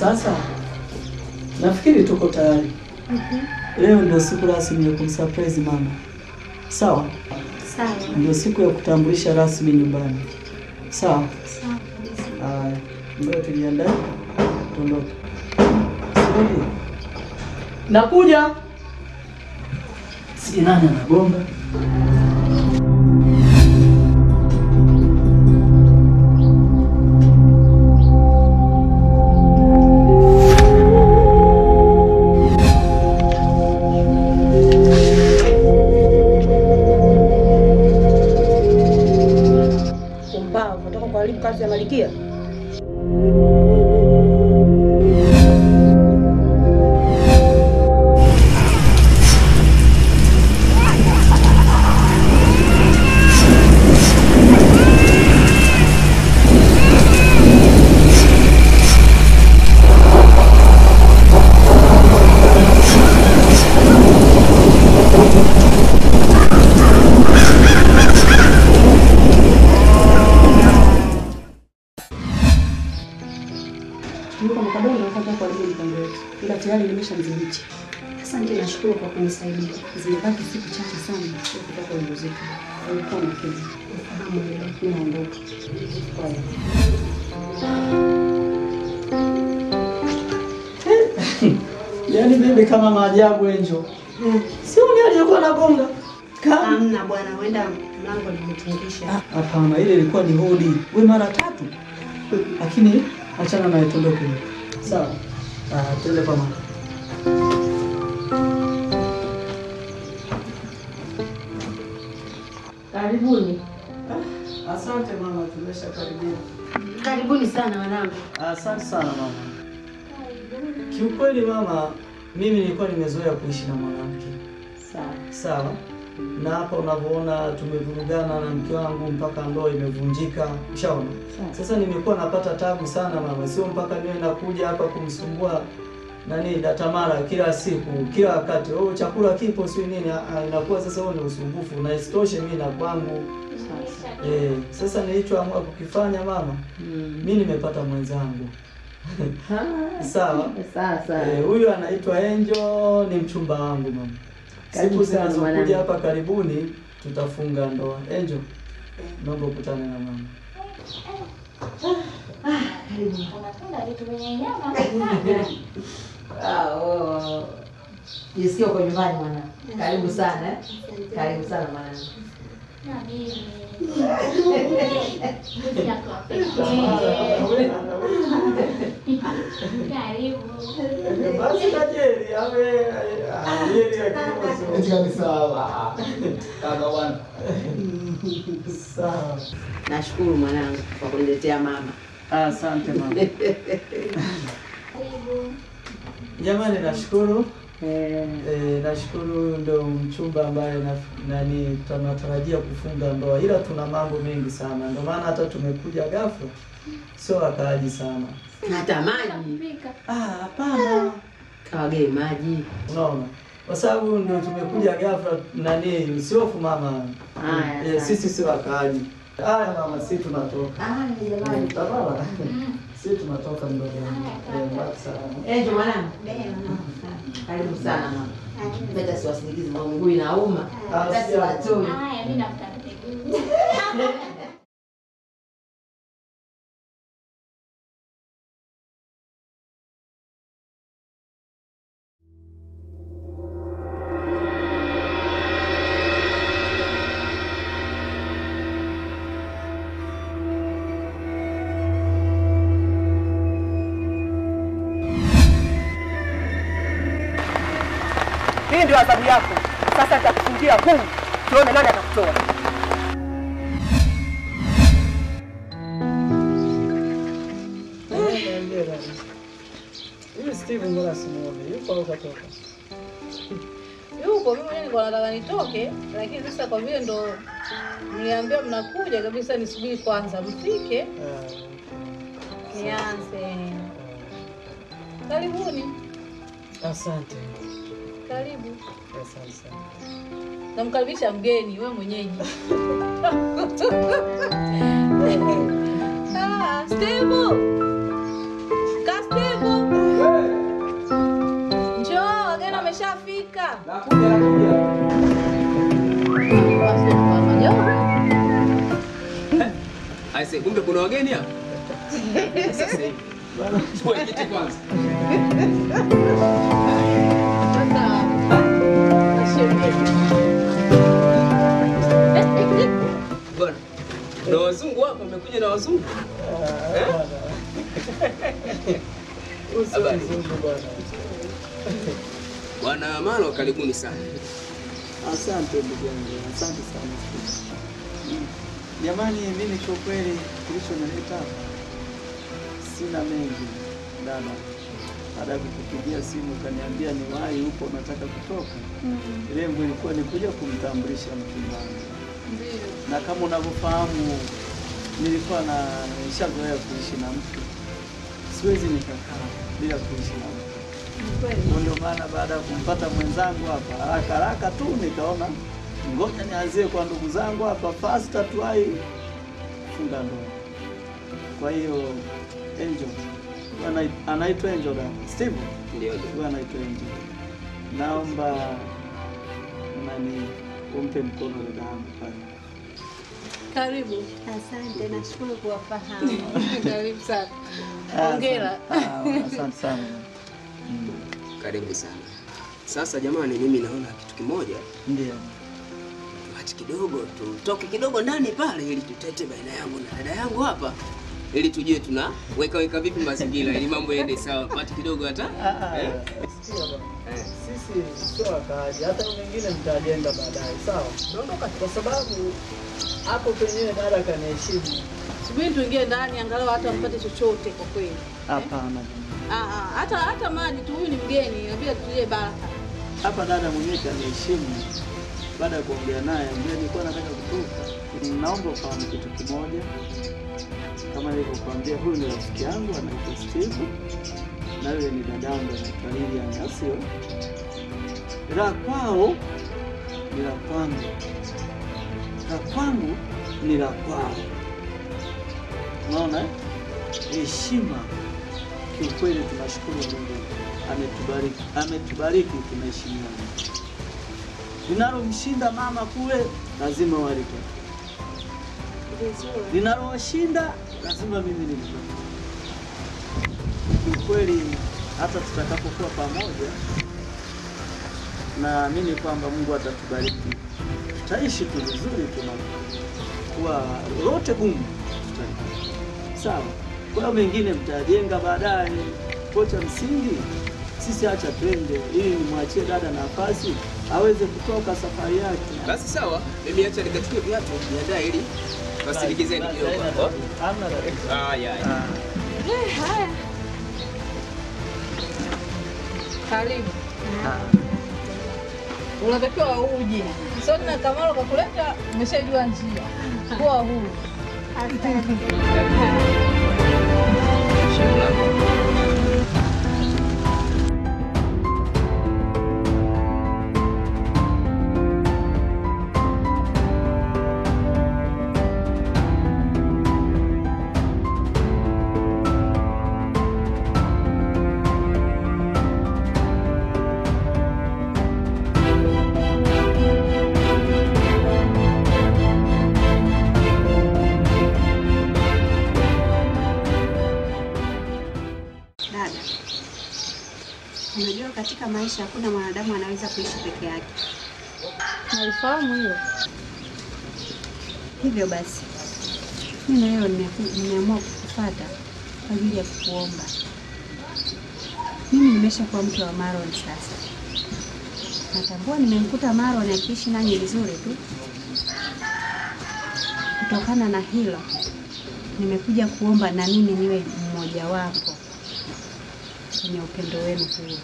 Sasa nafikiri tuko tayari. Leo ndio siku rasmi ya kumsurprise mama. Sawa? Sawa. Ndio siku ya kutambulisha rasmi nyumbani. Sawa? Sawa kabisa. Haya, ngoja tujiandae, tuondoke. Sirudi. Nakuja. Si nani anagonga? Umbao, unataka kuharibu kazi ya Malikia? Yuko makaboni anataka kuharibu mpango wetu, ila tayari nimeshamdhibiti. Asante, nashukuru kwa kunisaidia. Zimebaki siku chache sana sio kutoka ujauzito. Ulikuwa makini. Fahamu hilo. Mimi naondoka. Kwa hiyo. Yaani mimi kama maajabu Angel. Sio ni aliyekuwa anagonga. Kama Hamna bwana, huenda mlango limetingisha. Hapana, ile ilikuwa ni hodi. We mara tatu. Lakini achana naye tuondoke. Sawa. Ah, tuende kwa mama. Karibuni. Ah, Asante mama, tumeshakaribia. Karibuni sana wanangu. Asante sana mama. Kiukweli mama, mimi nilikuwa nimezoea kuishi na mwanamke. Sawa. Sawa. Na hapa unavyoona tumevurugana na mke wangu mpaka ndoa imevunjika. Ushaona? Sawa. Sasa nimekuwa napata tabu sana mama, sio mpaka niwe nakuja hapa kumsumbua nani Datamara kila siku kila wakati, oh chakula kipo sio nini. Ah, ah, inakuwa sasa huo ni usumbufu, na isitoshe mimi na kwangu Sawa. eh. Sasa nilichoamua kukifanya mama, Mm. mimi nimepata mwenzangu Ah, sawa. Sawa sawa. Eh, huyu anaitwa Angel, ni mchumba wangu mama. Karibu Siku sana zinazokuja mwanangu. hapa karibuni tutafunga ndoa. Angel, naomba ukutane na mama. Unapenda vitu vyenye nyama? Ah, oh. Jisikia uko nyumbani mwanangu. Karibu sana. eh. Karibu sana mwanangu. Na mimi. Mbuzi yako wa pekee. Karibu. Basi na Jerry, awe ah, Jerry lakini sio. ni sawa. Kaka bwana. Sawa. Nashukuru mwanangu kwa kuniletea mama. Asante mama. Karibu. Jamani nashukuru. Eh, Eh, nashukuru huyu ndio mchumba ambaye na, nani tunatarajia kufunga ndoa, ila tuna mambo mengi sana, ndio maana hata tumekuja ghafla, sio wakaaji sana. Hata maji. Pika. Ah, hapana. Kawagei maji. Unaona, kwa sababu ndio tumekuja ghafla, nani usiofu mama. Haya, eh, asante. sisi si wakaaji. Haya mama, si tunatoka. Ah, jamani. Tabara. Si tunatoka mdogo. Haya, Eh, basi sana. Enjo mwanangu. Karibu sana mama. Peta siwasindikizi mama mguu inauma. Hata siwatoi. Haya, mimi nakutaka pekee. Hii ndio adhabu yako. Sasa nitakufungia huu. Tuone nani atakutoa. Huyu Steve mbona simuone? Yupo au katoka? Yupo, mimi mwenyewe nilikuwa nataka nitoke, lakini sasa kwa vile ndo mliambia mnakuja kabisa, nisubiri kwanza mfike nianze. Karibuni, Asante. karibu. Asante sana. Namkaribisha mgeni, we mwenyeji. Ah, Steve! Ka Steve! se, kumbe kuna wageni hapa. Sasa hivi. Chukua kiti kwanza. Bwana. Na wazungu hapa wamekuja na wazungu. Eh? Habari. Bwana Malo, karibuni sana. Asante ndugu yangu, asante sana. Mm. Jamani, mimi kwa kweli kilichonileta hapa sina mengi dada. Baada ya kukupigia simu ukaniambia ni wahi huko unataka kutoka, lengo ilikuwa ni kuja kumtambulisha mchumba wangu, na kama unavyofahamu nilikuwa na nishazoea kuishi na mtu, siwezi nikakaa bila kuishi na mtu. Kwa Ndio maana baada ya kumpata mwenzangu hapa haraka haraka tu nikaona ngoja nianzie kwa ndugu zangu hapa fasta tuai funga ndoa. Kwa hiyo Angel Ana- anaitwa Angel da Steve, Ndio. huyu anaitwa Angel. Naomba nani umpe mkono dada yangu pale. Karibu. Asante, nashukuru kuwafahamu. Karibu sana. Ah, Hongera. asante. Ah, Asante sana. Mm, Karibu sana. Sasa jamani, mimi naona kitu kimoja, Ndio. tuache kidogo, tutoke kidogo ndani pale, ili tutete baina yangu na dada yangu hapa, ili tujue tuna weka weka vipi mazingira, ili mambo yaende sawa, pati kidogo hata Ah, ah, eh? sikia bwana. Eh. Sisi sio wakaaji, hata mengine mtajenga baadaye, sawa? Naondoka kwa sababu hapo penyewe dada kaniheshimu. Subiri tuingie ndani angalau hata mpate chochote kwa kweli. Hapana. Ah, ah, hata hata maji tu, huyu ni mgeni, inabidi tutie baraka. Hapa dada mwenyewe kaniheshimu. Baada ya kuongea naye, ndio nilikuwa nataka kutoka. Naomba ufahamu kitu kimoja, kama nilivyokuambia, huyu ni rafiki yangu anaitwa Steve na yule ni dadangu anaitwa Lilian, asio la kwao ni la kwangu, la kwangu ni la kwao. Unaona eh? heshima. Kiukweli tunashukuru Mungu ametubariki, ametubariki tunaheshimiana. Linalomshinda mama kule lazima walipate, linalowashinda lazima mimi nilipate. Kiukweli hata tutakapokuwa pamoja, naamini kwamba Mungu atatubariki, tutaishi tu vizuri, tunakuwa lolote gumu tutalipata. Sawa. Kwa hiyo mengine mtajenga baadaye. Kocha msingi sisi acha twende, ili nimwachie dada nafasi aweze kutoka safari yake. Basi sawa, mimi acha nikachukue viatu niandae ili wasindikizeni Basi, kidogo. haina tatizo. Hamna tatizo. Haya, haya. Ah, Eh, haya. Karibu. ah. Unatakiwa uje. Sio tena Kamalo kakuleta, umeshajua njia. Kuwa huru. Shauri lako. Dada, unajua katika maisha hakuna mwanadamu anaweza kuishi peke yake. Nalifahamu hilo. Hivyo basi, mimi na leo nimeku- nimeamua kukufuata kwa ajili ya kukuomba. Mimi nimeshakuwa mke wa Maron sasa. Natambua nimemkuta Maron akiishi nanyi vizuri tu. Kutokana na hilo, nimekuja kuomba na mimi niwe mmoja wapo kwenye upendo wenu huo.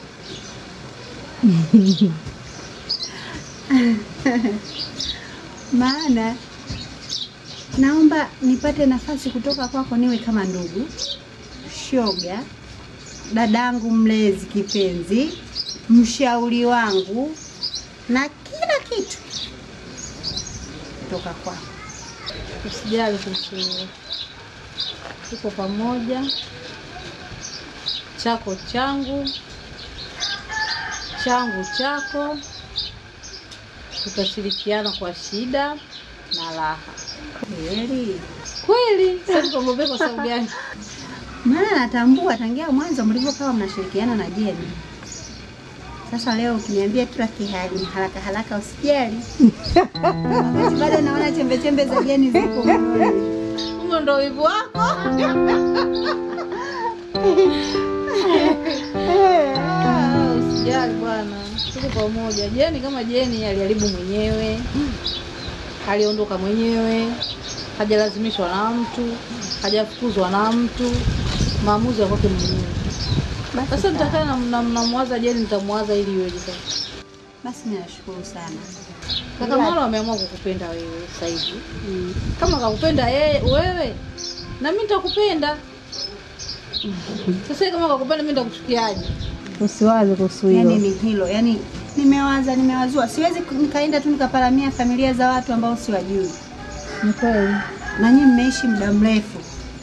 Maana naomba nipate nafasi kutoka kwako niwe kama ndugu, shoga, dadangu mlezi kipenzi, mshauri wangu na kila kitu kutoka kwako. Usijali kuhusu hilo. Tuko pamoja. Chako changu, changu chako. Tutashirikiana kwa shida na raha. Kweli Kweli? Sasa tuogope kwa sababu gani? Maana natambua tangia mwanzo mlivyokawa mnashirikiana na Jeni. Sasa leo ukiniambia tu kihali haraka haraka usijali. Wakati bado naona chembe chembe za Jeni ziko moyoni. Huo ndo wivu wako. Ah, Usijali bwana, tuko pamoja. Jeni kama Jeni aliharibu mwenyewe, aliondoka mwenyewe, hajalazimishwa na mtu, hajafukuzwa na mtu, maamuzi ya kwake mwenyewe. Sasa nitakaa na- na- namwaza Jeni, nitamwaza ili iweje sasa? Basi ninashukuru sana. Kaka Maro ameamua kukupenda wewe sasa hivi. Kama kakupenda yeye wewe, na mimi nitakupenda. Sasa kama kakupenda mimi nitakuchukiaje? Usiwaze kuhusu Yaani ni hilo, yaani nimewaza nimewazua, siwezi ku- nikaenda tu nikaparamia familia za watu ambao siwajui. Ni kweli. Na nyinyi mmeishi muda mrefu,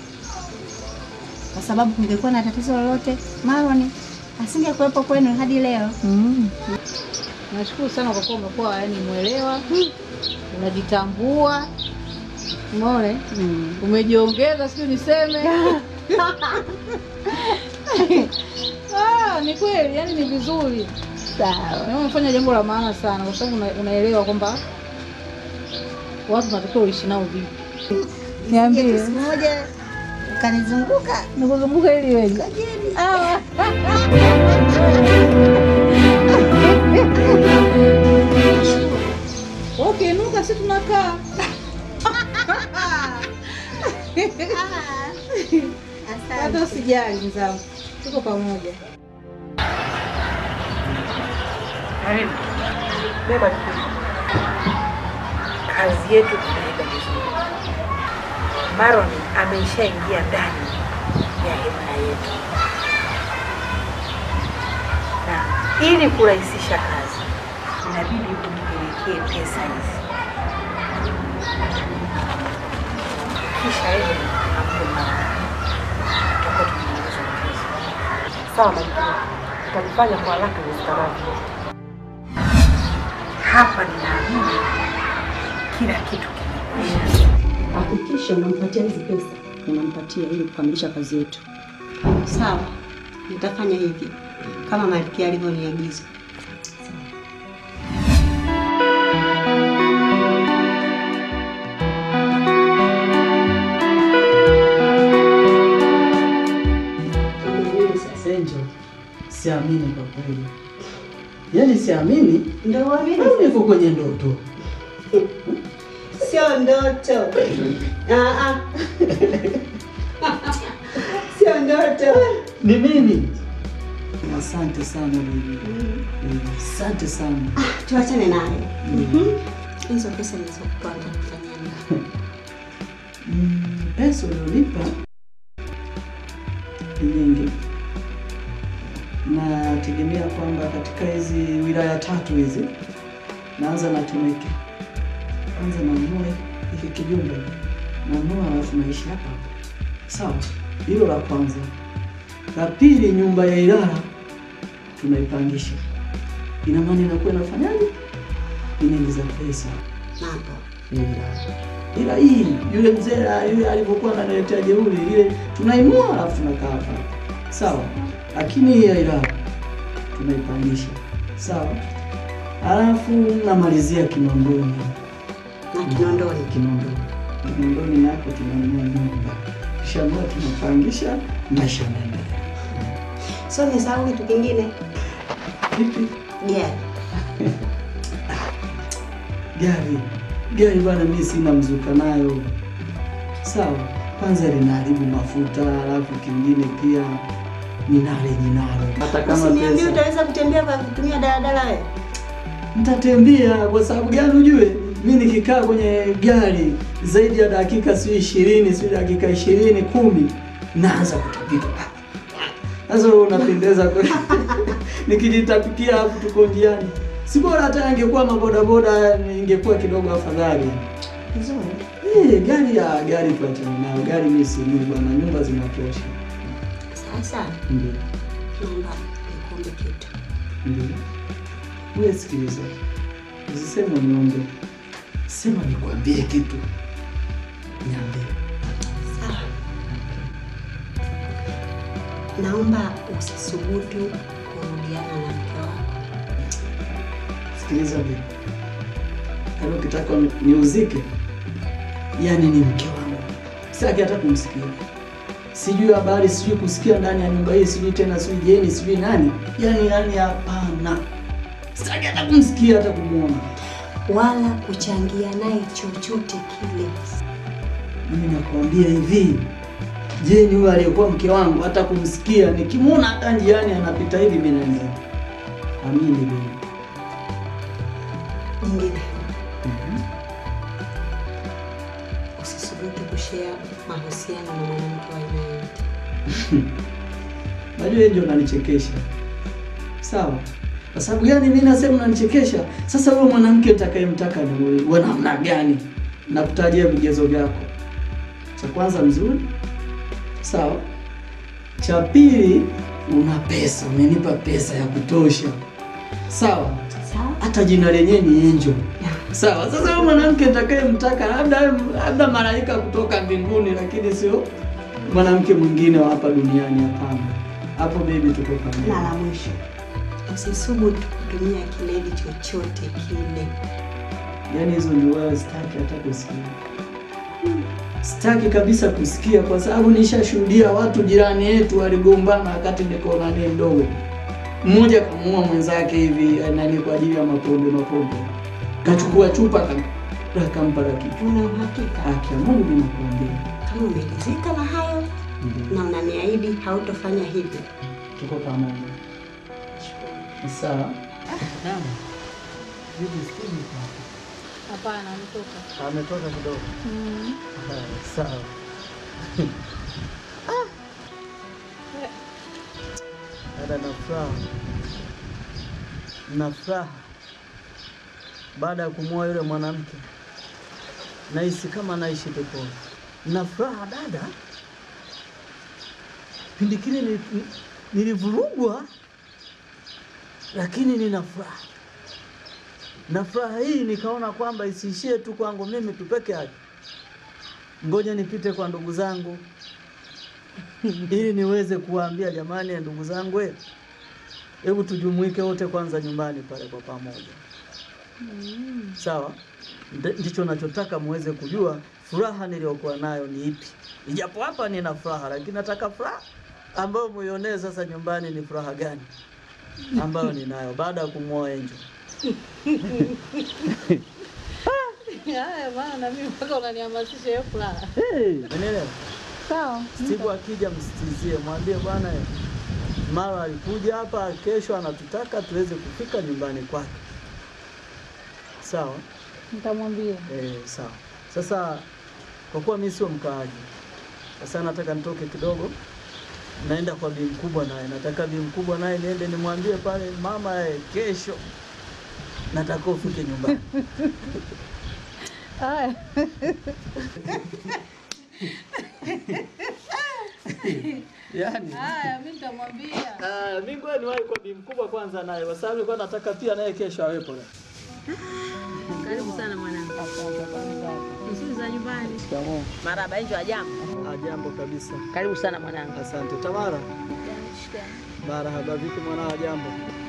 kwa sababu kungekuwa na tatizo lolote, Maroni asingekuwepo kwenu hadi leo. Mm. Nashukuru sana kwa kuwa umekuwa yani mwelewa, unajitambua, umeona, Mm. umejiongeza, sijui niseme. Ah, ni kweli, yani ni vizuri. Sawa. Na umefanya jambo la maana sana, kwa sababu una, unaelewa kwamba watu tunatakiwa uishi nao vipi. Niambie. Siku moja ukanizunguka Nikuzunguka ili iweje? Ukiinuka si tunakaa. Hata usijali mzangu, tuko pamoja. Karibu. Beba jukumu. Kazi yetu tunaenda vizuri. Maron ameshaingia ndani ya hema yetu, na ili kurahisisha kazi inabidi umpelekee pesa hizi, kisha yeye ampe Maron. Tutakuwa tumemaliza kazi. Sawa, Malkia, tutalifanya kwa haraka iwezekanavyo. Hapa ninaamini kila kitu kimekwisha. Hakikisha unampatia hizi pesa, unampatia ili kukamilisha kazi yetu. Sawa, nitafanya hivyo kama Malkia alivyoniagiza. Nini sasa? Angel, siamini kwa kweli, yaani siamini Ndio uamini au niko kwenye ndoto. Sio ndoto. Ah ah. Sio ndoto. Ni mimi. Asante sana bibi, Eh, asante sana. Tuachane naye. Hizo pesa nilizokupa utakufanyia nini? Mm, pesa uliolipa ni nyingi, nategemea kwamba katika hizi wilaya tatu hizi, naanza na Temeke, kwanza nanunua hiki kijumba, nanunua alafu naishi hapa hapa. Sawa, hilo la kwanza. La pili, nyumba ya Ilala tunaipangisha, ina maana inakuwa inafanyaje, inaingiza pesa Mambo. ila ila hii yule mzee ah, yule alivyokuwa ananiletea jeuri ile tunaimua alafu tunakaa hapa sawa, lakini hii ya ila tunaipangisha sawa, alafu namalizia Kinondoni. Na Kinondoni. Kinondoni, Kinondoni nako tunanunua nyumba kishanua, tunapangisha, maisha yanaendelea. So nisahau kitu kingine. Vipi Gari. gari gari bwana, mimi sina mzuka nayo sawa. Kwanza linaharibu mafuta, alafu kingine pia ninale ninalo, hata kama Usiniambie pesa utaweza kutembea kwa kutumia daladala wewe. nitatembea. Kwa sababu gani? Ujue mi nikikaa kwenye gari zaidi ya dakika si ishirini si dakika ishirini kumi naanza kutapika. Sasa wewe unapendeza kweli. Nikijitapikia hapo tuko njiani, si bora hata angekuwa mabodaboda, ingekuwa kidogo afadhali. Nzuri. Eh, gari ya gari tuachane nayo. Gari mimi si mimi bwana, nyumba zinatosha. Sasa Ndio. naomba nikuombe kitu. Ndio. Wewe sikiliza. Usiseme niombe. Sema nikwambie kitu. Niambie. naomba usisubutu kurudiana na mke wako. Sikiliza bibi, yaani ukitaka niuzike, yani ni mke wangu, sitaki hata kumsikia. Sijui habari, sijui kusikia ndani ya nyumba hii, sijui tena, sijui jeni, sijui nani, yani yani, hapana, sitaki hata kumsikia, hata kumwona. wala kuchangia naye chochote kile. Mimi nakwambia hivi, Jeni huyo aliyekuwa mke wangu, hata kumsikia, nikimwona hata njiani anapita hivi, mimi naenda. Amini bibi. Jingine, usisubutu kushare mahusiano na mwanamke wa aina yoyote. Najua yeye ndio unanichekesha. Sawa. Kwa sababu gani mimi nasema unanichekesha? Sasa wewe mwanamke nitakayemtaka ni wewe wa namna gani? Nakutajia vigezo vyako. Cha kwanza mzuri. Sawa. Cha pili una pesa, umenipa pesa ya kutosha. Sawa. Sawa? Hata jina lenyewe ni Angel. Sawa. Sasa wewe mwanamke nitakayemtaka labda labda malaika kutoka mbinguni lakini sio mwanamke mwingine wa hapa duniani hapana. Hapo baby tuko pamoja. Na la mwisho, usisubutu kutumia kiledi chochote kile. Yaani hizo ni wewe sitaki hata kusikia. Sitaki kabisa kusikia kwa sababu nishashuhudia watu jirani yetu waligombana wakati niko nani mdogo. Mmoja kamuua mwenzake hivi eh, nani kwa ajili ya mapombe mapombe. Kachukua chupa kam- akampa la kichwa. Una uhakika Haki ya Mungu mimi nakwambia. kama umeridhika na hayo na unaniahidi hautofanya hivyo? Tuko pamoja. Sawa. Hapana, ametoka. Ametoka kidogo. Mm. Haya, Sawa. Dada, na furaha, na furaha baada ya kumwoa yule mwanamke, nahisi kama naishi peponi. Na furaha dada, pindi kile ni- ni- nilivurugwa, lakini nina furaha na furaha hii nikaona kwamba isiishie tu kwangu mimi tu peke yake, ngoja nipite kwa ndugu zangu ili niweze kuwaambia jamani, ndugu zangu, eh, hebu tujumuike wote kwanza nyumbani pale kwa pamoja. Sawa, Ndi- ndicho nachotaka muweze kujua furaha niliyokuwa nayo ni ipi. Ijapo hapa nina furaha, lakini nataka furaha ambayo muionee sasa nyumbani ni furaha gani ambayo ninayo baada ya kumwoa Angel. Haya maana na mimi mpaka unanihamasisha hiyo furaha. Hey, umeelewa? Sawa. Siku akija msitizie, mwambie bwana, eh, mara alikuja hapa, kesho anatutaka tuweze kufika nyumbani kwake. Sawa? Nitamwambia. Eh, sawa. Sasa kwa kuwa mimi sio mkaaji, sasa nataka nitoke kidogo, naenda kwa bi mkubwa naye, nataka bi mkubwa naye niende nimwambie pale, mama, eh, kesho nataka ufike nyumbani. Haya. Yaani Haya, mimi nitamwambia. Ah, mimi ngoja niwahi kwa bi mkubwa kwanza naye, kwa sababu nilikuwa nataka pia naye kesho awepo. Karibu sana mwanangu. Nzuri za nyumbani. Shikamoo. Maraba, hicho ajambo. Ah, jambo kabisa. Karibu sana mwanangu. Asante. Tamara. Marahaba, vipi mwanao, jambo?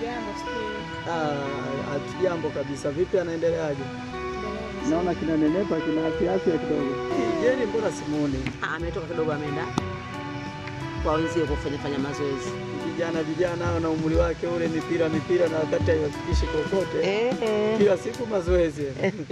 Ah, jambo kabisa. Vipi anaendeleaje? Naona kinanenepa, kina afya afya kidogo. Jeni, mbona simuoni? Ah, ametoka kidogo ameenda kwa wenzie kufanya fanya mazoezi. Vijana vijana hao na umri wake ule, mipira mipira, na wakati haiwafikishi kokote. Eh. Kila siku mazoezi.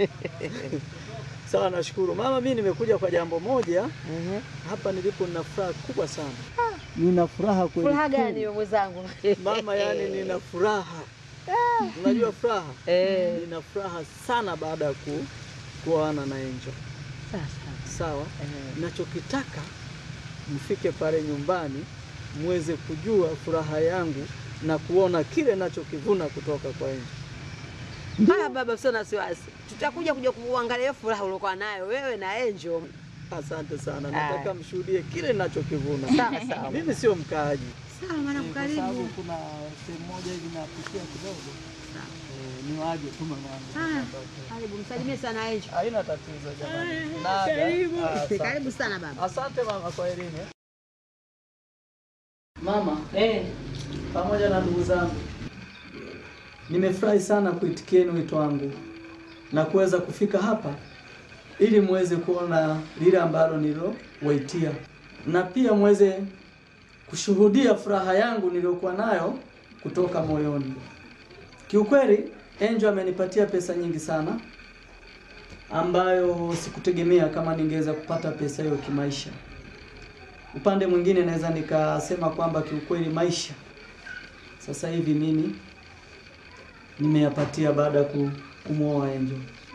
Sawa, nashukuru mama. Mimi nimekuja kwa jambo moja hapa nilipo, nina furaha kubwa sana. Nina furaha kweli. Furaha kweli. gani wewe mwenzangu? Mama, yani nina furaha. Unajua furaha? Eh. Nina furaha sana baada ya ku, kuoana na Angel. Sasa. Sawa? Nachokitaka mfike pale nyumbani muweze kujua furaha yangu na kuona kile nachokivuna kutoka kwa Angel. Haya baba, sio na wasiwasi. Tutakuja kuja kuangalia hiyo furaha uliokuwa nayo wewe na Angel. Asante sana. Ah. Nataka mshuhudie kile ninachokivuna. Sawa, sawa. Mimi sio mkaaji. Sawa mwanangu, Kwa sababu karibu. kuna sehemu moja hivi napitia kidogo. Eh, niwaje tu mamangu. Haya, karibu. Msalimie sana Angel. Haina tatizo jamani. Haya, Naga. karibu. Ah, asante. Karibu sana baba. Asante mama kwa elimu. Mama Eh, pamoja na ndugu zangu, nimefurahi sana kuitikieni wito wangu na kuweza kufika hapa ili muweze kuona lile ambalo nililowaitia na pia muweze kushuhudia furaha yangu niliyokuwa nayo kutoka moyoni. Kiukweli Angel amenipatia pesa nyingi sana ambayo sikutegemea kama ningeweza kupata pesa hiyo kimaisha. Upande mwingine naweza nikasema kwamba kiukweli maisha sasa hivi mimi nimeyapatia baada ya ku- kumwoa Angel.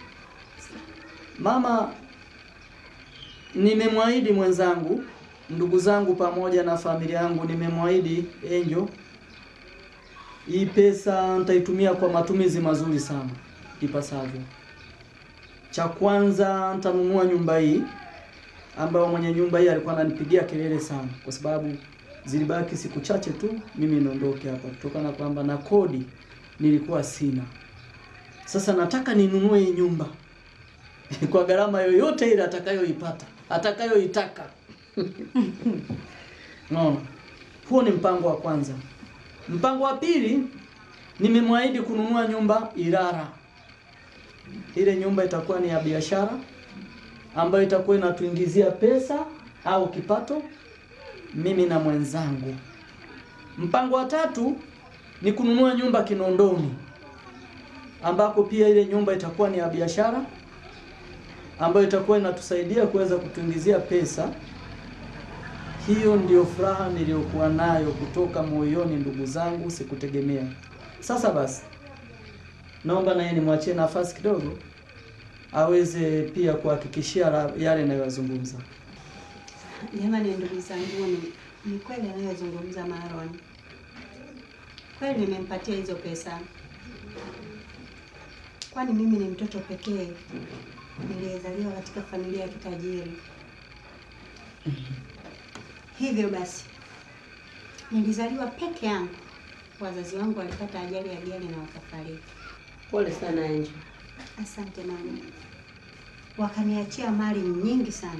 Mama, nimemwahidi mwenzangu, ndugu zangu pamoja na familia yangu, nimemwahidi Angel hii pesa nitaitumia kwa matumizi mazuri sana ipasavyo. Cha kwanza nitanunua nyumba hii ambayo mwenye nyumba hii alikuwa ananipigia kelele sana, kwa sababu zilibaki siku chache tu mimi niondoke hapa, kutokana na kwamba na kodi nilikuwa sina. Sasa nataka ninunue hii nyumba kwa gharama yoyote ile atakayoipata atakayoitaka. Unaona, huo ni mpango wa kwanza. Mpango wa pili, nimemwahidi kununua nyumba Ilala. Ile nyumba itakuwa ni ya biashara ambayo itakuwa inatuingizia pesa au kipato mimi na mwenzangu. Mpango wa tatu ni kununua nyumba Kinondoni ambako pia ile nyumba itakuwa ni ya biashara ambayo itakuwa inatusaidia kuweza kutuingizia pesa. Hiyo ndio furaha niliyokuwa nayo kutoka moyoni, ndugu zangu, sikutegemea. Sasa basi, naomba naye nimwachie nafasi kidogo aweze pia kuhakikishia la- yale ninayoyazungumza. Jamani, ndugu zangu, ni, ni kweli anayozungumza Maron. Kweli nimempatia hizo pesa, kwani mimi ni mtoto pekee niliyezaliwa katika familia ya kitajiri. Hivyo basi nilizaliwa peke yangu, wazazi wangu walipata ajali ya gari na wakafariki. Pole sana Angel. Asante mama. Wakaniachia mali nyingi sana.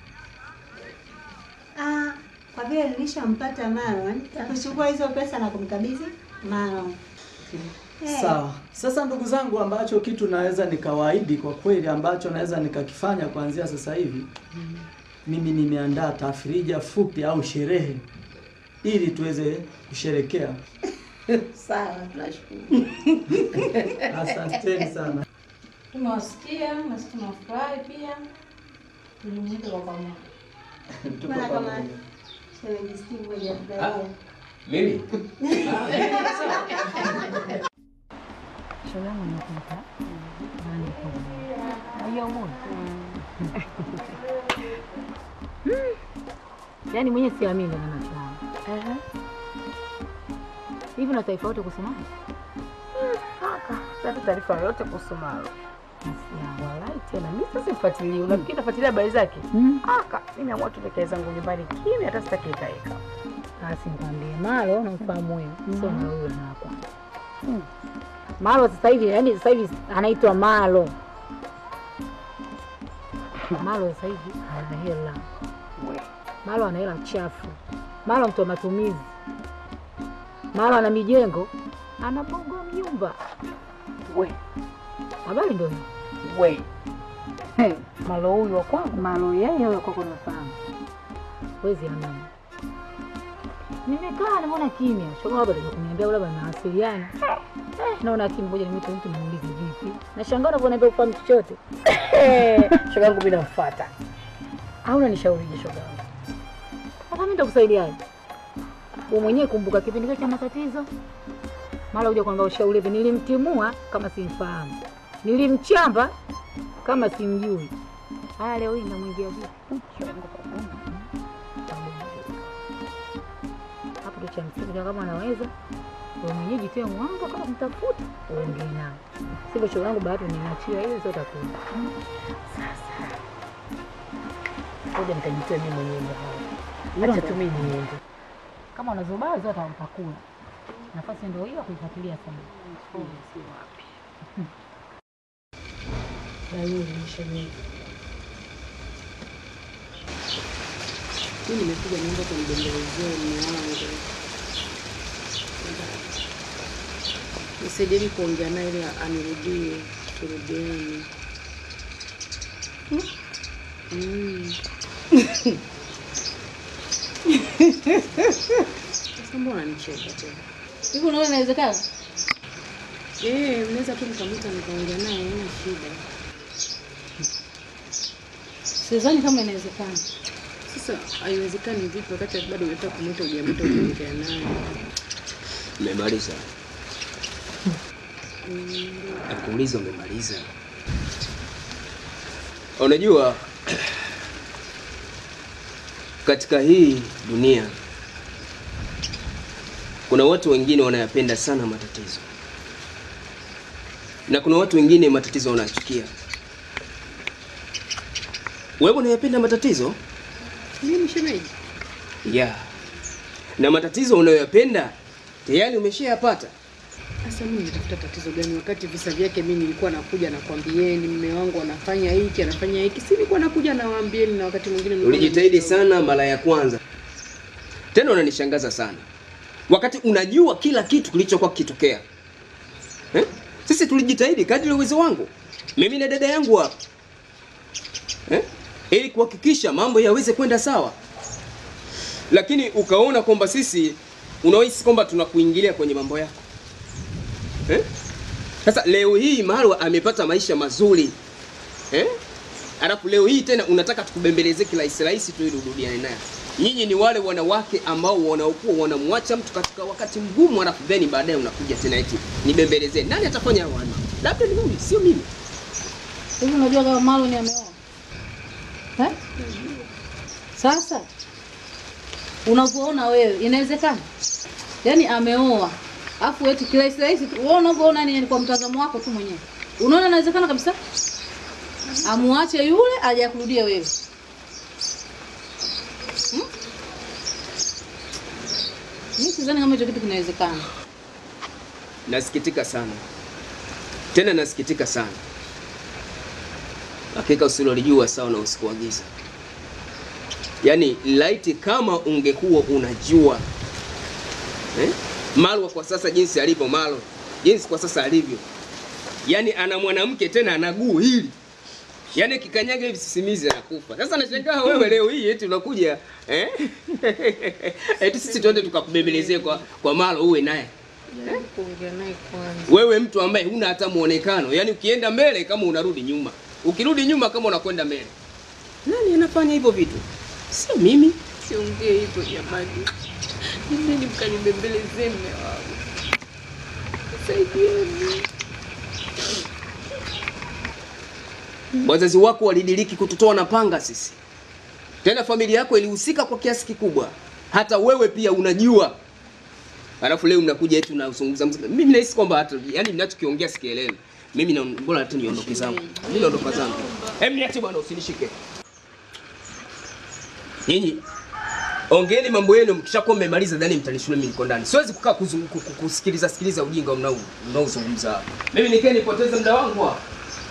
Ah, kwa vile nilishampata Maron, kuchukua hizo pesa na kumkabidhi Maron. Eh, Sawa. Sasa ndugu zangu, ambacho kitu naweza nikawaahidi kwa kweli, ambacho naweza nikakifanya kuanzia sasa hivi, mimi nimeandaa tafrija fupi au sherehe ili tuweze kusherekea. Sawa, tunashukuru. Asanteni sana. Tumewasikia na sisi tunafurahi pia. Tujumuike kwa pamoja. Tuko Maana kama pamoja. shemeji Steve hajafurahia. Mimi? shoga yangu nimekuta nani kwa hiyo umeona yaani mwenyewe siamini na macho yangu hivi na taifa yote kusoma Sasa taarifa yoyote kuhusu Malo. Walai tena mimi sasa sifuatilii. Unafikiri nafuatilia habari zake? Aka, mimi amua tu nikae zangu nyumbani kimya hata sitaki ikaeka. basi nikwambie malo namfahamu huyo sio na huyo na kwanza malo sasa hivi yaani sasa hivi anaitwa malo malo sasa hivi ana hela malo ana hela chafu malo mtu wa matumizi malo ana mijengo anaboga nyumba We, habari ndio hiyo we. Hey, Malo huyu wa kwangu. malo yeye huyo kwako nafahamu wezi amini nimekaa naona kimya shoga labda ndio kuniambia labda nawasiliana eh, naona kimya ngoja nimwite mtu muulize vipi nashangaa unavyoniambia ufahamu chochote Shoga yangu mimi namfuata. au unanishaurije shoga yangu sasa mimi nitakusaidiaje wewe mwenyewe kumbuka kipindi kile cha matatizo mara uja kwamba ushauri hivi nilimtimua kama simfahamu nilimchamba kama simjui haya leo hii namwingia vipi Shoga yangu kwa Mungu. hapo ndo cha msingi ndio kama anaweza wewe mwenyewe jitie mwanga kama mtafuta uongee nao sivyo shoga yangu bahati ninachia ile sio takuda Ngoja nikajitoe mimi mwenyewe hapa. Acha tu mimi niende. kama unazobaa zote utakula nafasi ndio hiyo ya kuifuatilia sana Dalili shemeji. Mimi nimekuja naomba kunibembelezee mume wangu. Nisaidieni kuongea naye ili anirudie, turudiane. Mm. Sasa mbona nicheka tena? Hivi unaona inawezekana? Eh, mnaweza tu mkamwita nikaongea naye, haina shida. Sidhani kama inawezekana. Sasa haiwezekani vipi wakati bado unataka kumwita hujamwita ukiongea naye? Umemaliza? Nakuuliza, umemaliza? Unajua, katika hii dunia kuna watu wengine wanayapenda sana matatizo, na kuna watu wengine matatizo wanachukia. Wewe unayapenda matatizo? Mimi shemeji. Yeah. Na matatizo unayoyapenda tayari umeshayapata. Sasa mimi nitafuta tatizo gani wakati visa vyake mimi nilikuwa nakuja nakwambieni mume wangu anafanya hiki anafanya hiki, si nilikuwa nakuja nawaambieni, na wakati mwingine nilikuwa Ulijitahidi sana mara ya kwanza, tena unanishangaza sana wakati unajua kila kitu kilichokuwa kikitokea eh? Sisi tulijitahidi kadri ya uwezo wangu, mimi na dada yangu hapa eh? ili kuhakikisha mambo yaweze kwenda sawa, lakini ukaona kwamba sisi unahisi kwamba tunakuingilia kwenye mambo yako eh? Sasa leo hii Marwa amepata maisha mazuri eh? Alafu leo hii tena unataka tukubembeleze kirahisi rahisi tu ili urudiane naye. Nyinyi ni wale wanawake ambao wanaokuwa wanamwacha mtu katika wakati mgumu, alafu then baadaye unakuja tena eti nibembelezee. Nani atafanya hayo wana? Labda ni mimi, sio mimi. Hivi unajua kama Marlon ameoa? Eh? Sasa unavyoona wewe inawezekana? Yaani ameoa. Afu eti kirahisi rahisi tu. Wewe unavyoona ni kwa mtazamo wako tu mwenyewe. Unaona inawezekana kabisa? Amuache yule aje akurudia wewe. Hmm? Mimi sidhani kama hicho kitu kinawezekana. Nasikitika sana, tena nasikitika sana. Hakika usilolijua sawa na usiku wa giza. Yaani laiti kama ungekuwa unajua eh? Marwa kwa sasa jinsi alivyo, Marwa jinsi kwa sasa alivyo, yaani ana mwanamke tena ana guu hili Yaani kikanyaga hivi sisimizi anakufa. Sasa nashangaa wewe leo hii eti unakuja eh? eti sisi twende tukakubembelezee kwa kwa Malo uwe naye. Jaribu kuongea naye kwanza. Wewe mtu ambaye huna hata muonekano, yaani ukienda mbele kama unarudi nyuma, ukirudi nyuma kama unakwenda mbele. Nani anafanya hivyo vitu? Sio mimi. Siongee hivyo jamani. Nendeni mkanibembelezee mume wangu. Saidieni. Wazazi wako walidiriki kututoa na panga sisi, tena familia yako ilihusika kwa kiasi kikubwa, hata wewe pia unajua. Alafu leo mnakuja eti unazungumza mzungumza. Mimi nahisi kwamba hata yani mnachokiongea sikielewi. Mimi na bora hata niondoke zangu. Mimi naondoka zangu. Hem, niache bwana, usinishike. Nyinyi ongeeni mambo yenu, mkishakuwa mmemaliza dhani mtanishule mimi niko ndani. Siwezi kukaa kuzung- ku- ku- kusikiliza sikiliza ujinga mnao mnaozungumza hapa. Mimi nikeni nipoteze muda wangu hapa.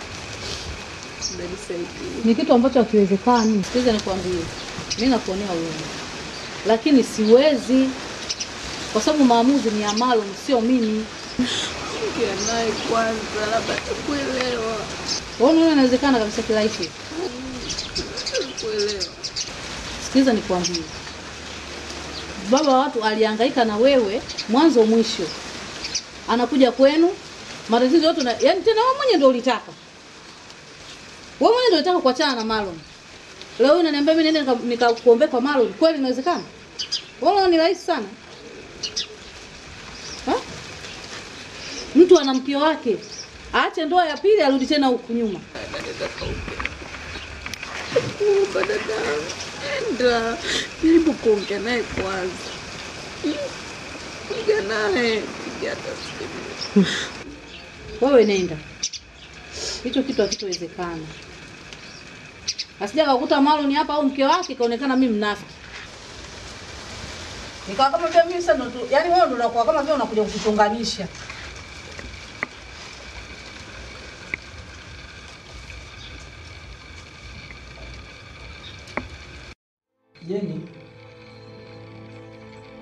ni kitu ambacho hakiwezekani. Sikiza nikwambie, mi nakuonea huruma, lakini siwezi, kwa sababu maamuzi ni ya Marlon, sio mimi. Ongea naye kwanza, labda atakuelewa. Wewe unaona inawezekana kabisa kirahisi? Atakuelewa. Sikiliza nikwambie, baba wa watu alihangaika na wewe mwanzo mwisho, anakuja kwenu matatizo yote na, yani tena wewe mwenyewe ndio ulitaka, wewe mwenyewe ndio ulitaka kuachana na Marlon. Leo hii unaniambia mimi nende nika- nikakuombea kwa Marlon, kweli inawezekana? Wewe unaona ni rahisi sana ha? Mtu ana mke wake aache ndoa ya pili arudi tena huku nyuma. Kuomba dadangu, enda jaribu kuongea naye kwanza. Ongea naye, piga hata simu. Wewe nenda, hicho kitu hakitowezekana. Asija kakuta Marlon hapa au mke wake kaonekana mimi mnafiki, nikawa kama vile mimi sasa ndo tu- yaani wewe ndo unakuwa kama vile unakuja kutuchonganisha. Jeni,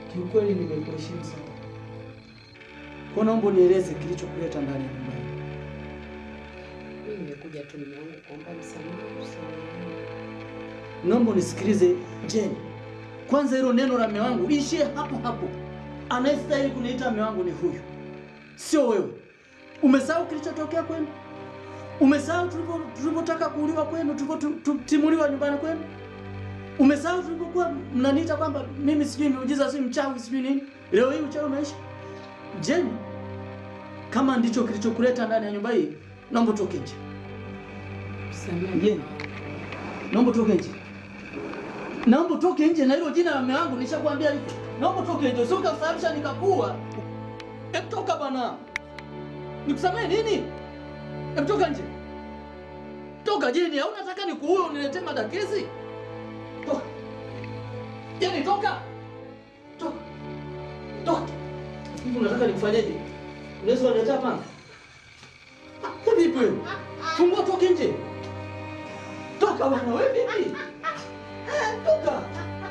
kiukweli nimekuheshimu sana. Kwa naomba unieleze kilichokuleta ndani ya nyumba hii. Mimi nimekuja tu mume wangu kuomba msamaha sana. Naomba unisikilize Jeni. Kwanza hilo neno la mume wangu ishie hapo hapo. Anayestahili kuniita mume wangu ni huyu, sio wewe. Umesahau kilichotokea kwenu? Umesahau tulivyo- tulivyotaka kuuliwa kwenu, tulivyotimuliwa nyumbani kwenu? Umesahau tulivyokuwa mnaniita kwamba mimi sijui miujiza, si mchawi, sijui nini? Leo hii uchawi umeisha. Jeni, kama ndicho kilichokuleta ndani ya nyumba hii, naomba utoke nje. Jeni, naomba utoke nje. Naomba utoke nje na hilo jina la mume wangu nishakwambia hivyo. Naomba utoke nje, sio ukasababisha nikakua. Hebu toka bana. Nikusamee nini? Hebu toka nje. Toka Jeni, au unataka nikuue uniletee madakezi? Toka. Jeni, toka. Toka. Toka. Hivi unataka nikufanyeje? Unaweza uniletea panga? Ah, Vipi wewe? Fungua toke nje. Toka bana, wewe vipi? Toka.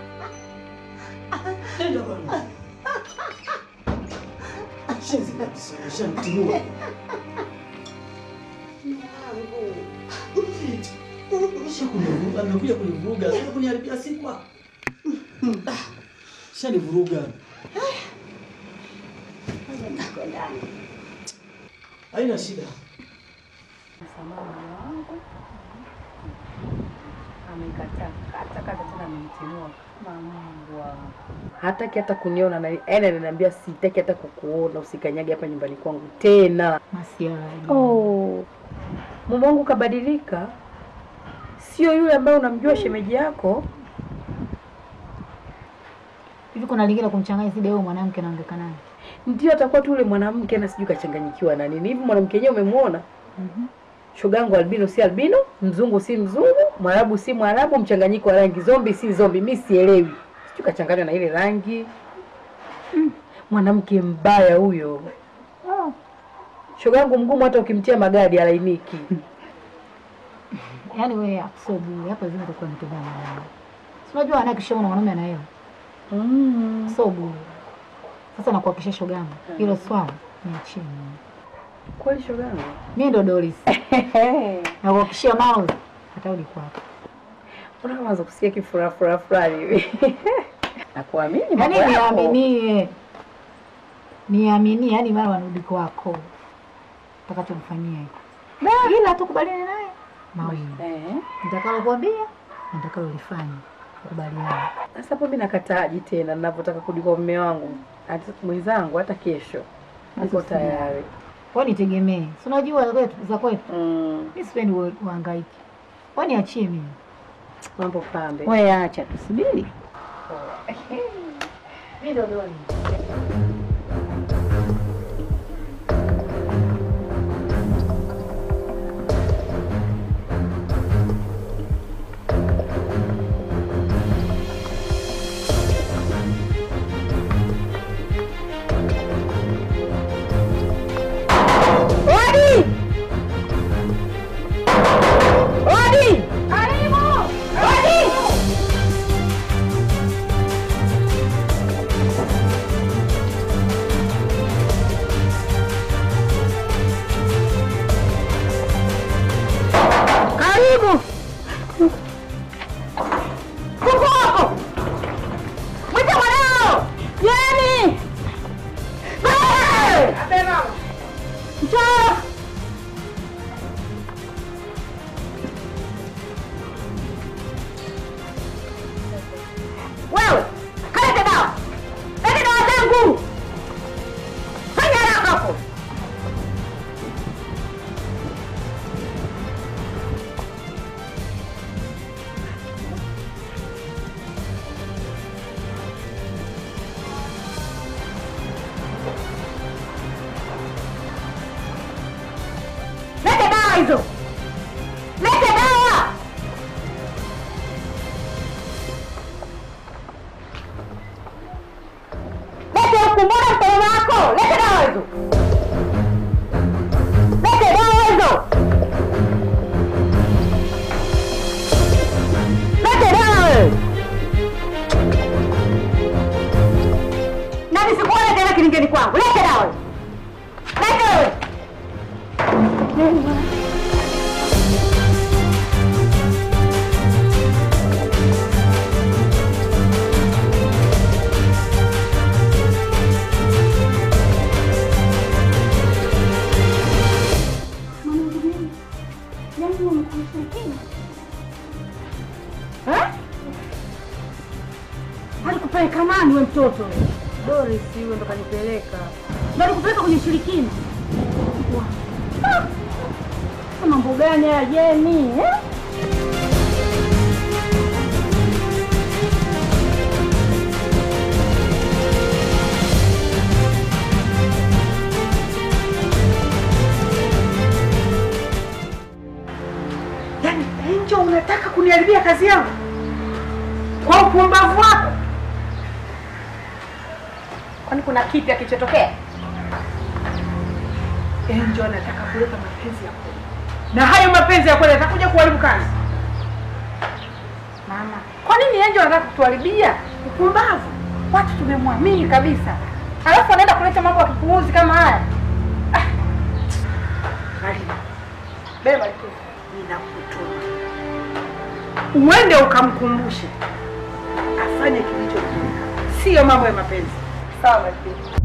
Nenda bwana. Shenzi kabisa, shantimua. Kisha kunivuruga, amekuja kunivuruga, sio kuniharibia siku. ah. Ah, Shanivuruga. Haina shida. Msamaha mume wangu amekataa kata kata, tena amenitimua kama mbwa. Hataki hata kuniona na yaani ananiambia sitaki hata kukuona, usikanyage hapa nyumbani kwangu tena. Masiala. Oh, mume wangu kabadilika, sio yule ambaye unamjua shemeji yako. Hivi kuna lingine kumchanganya zidi wewe mwanamke naongeka naye. Ndio atakuwa tu yule mwanamke, na sijui kachanganyikiwa na nini hivi. Mwanamke yenyewe umemwona? Shogangu albino si albino, mzungu si mzungu, mwarabu si mwarabu, mchanganyiko wa rangi, zombi si zombi, mi sielewi, sijui kachanganywa na ile rangi. Mm, mwanamke mbaya huyo. Shogangu mgumu, hata ukimtia magadi alainiki. Yaani wewe akusobu hapa zima utakuwa unatembea na mwanaume. Si unajua anakishaona mwanaume ana hela. Mm. Sobu. Sasa nakuhakikishia shogangu, hilo swala niachie mimi. Kweli shogangu? Mimi ndo Doris. Nakuhakikishia Maul atarudi kwako. Unaanza kusikia kifurafura fulani hivi. Nakuamini mambo Yaani yako. niaminie. Niaminie, yaani mara wanarudi kwako. Utakachomfanyia hiko. Ila tukubaliane naye. Mawili. Eh. Nitakalokuambia, nitakalolifanya. Kubaliana. Sasa hapo mimi nakataaji tena ninapotaka kurudi kwa mume wangu. Hata mwenzangu hata kesho. Niko Sasa tayari. Wewe nitegemee. Si unajua kwetu za kwetu. Mm. Mimi sipendi ua- uhangaike. Wewe niachie mimi. Mambo pambe. Wewe acha tusubiri. Mimi ndo Doni. Odi! Odi! Karibu! Odi! Karibu! Kuku wako! Mwite mwanao! Jeni! Wewe! Njoo! Wewe, kalete dawa. Lete dawa zangu. Fanya haraka hapo. Lete dawa hizo. Lete dawa. Lete huku, mbona mkono wako? Lete dawa hizo. Lete dawa hizo. Lete dawa wewe. wangu. Lete dawa. Lete wewe. Eh? Alikupeleka nani we mtoto? Doris huyo ndo kanipeleka. Ndo alikupeleka kwenye ushirikina. Ah! Sasa Mambo gani haya Jeni? Eh? Yaani Angel unataka kuniharibia kazi yangu kwa upumbavu wako? Kwani kuna kipya kilichotokea? Angel anataka kuleta mapenzi ya kweli, na hayo mapenzi ya kweli atakuja kuharibu kazi. Mama, kwa nini Angel anataka kutuharibia? Upumbavu! Watu tumemwamini kabisa, alafu anaenda kuleta mambo ya kipuuzi kama haya. Ah. Marina, beba tu, ninakutuma uende ukamkumbushe afanye kilicho, sio mambo ya mapenzi. Sawa Marina.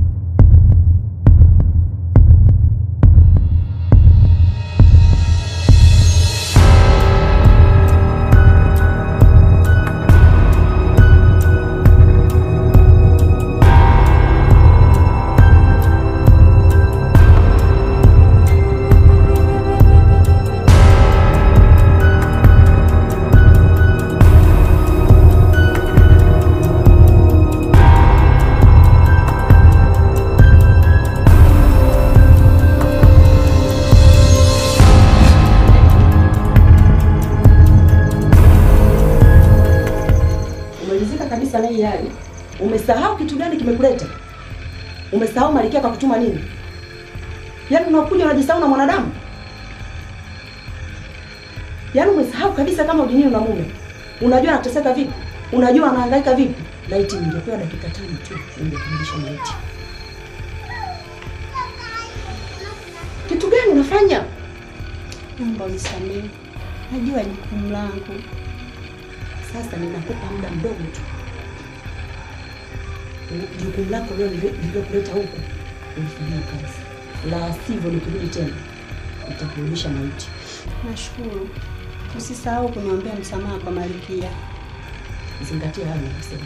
Umelizika kabisa na hii hali. Umesahau kitu gani kimekuleta? Umesahau Malkia kakutuma nini? Yaani unakuja unajisahau na mwanadamu? Yaani umesahau kabisa kama ujinini una mume. Unajua anateseka vipi? Unajua anahangaika vipi? Laiti ningepewa dakika tano tu ungekamilisha maiti. Kitu gani unafanya? Naomba unisamehe, najua jukumu langu. Sasa ninakupa muda mdogo tu. Jukumu lako leo lililokuleta huku ulifanyia kazi, la sivyo nikirudi tena nitakurudisha maiti. Nashukuru, usisahau kuniombea msamaha kwa Malkia. Zingatia hayo ninasema.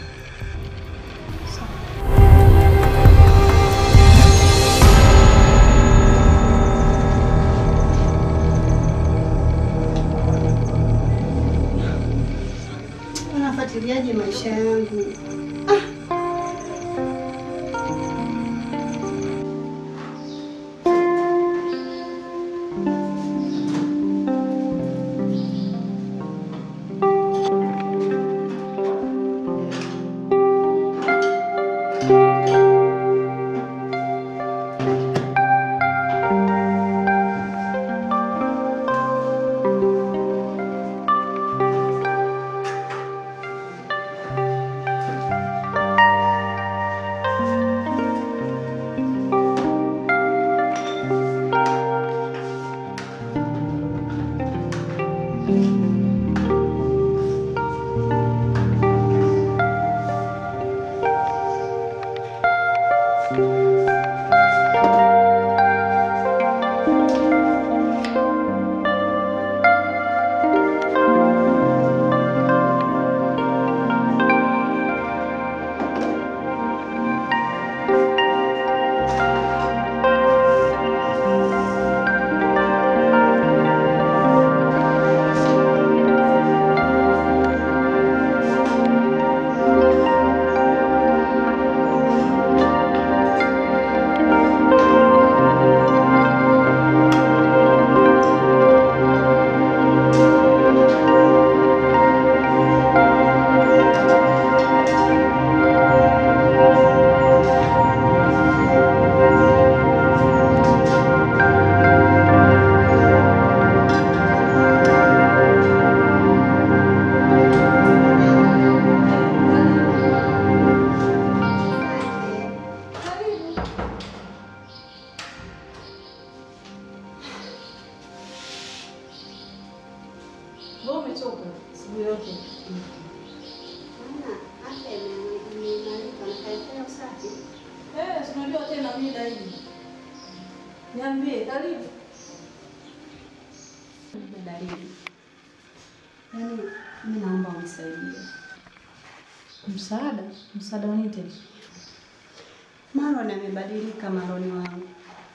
Unafuatiliaje maisha yangu? nini dalili? Niambie, karibu. dalili. Yaani mimi naomba unisaidie. Msaada? Msaada wa nini tena? Maron amebadilika, Maroni wangu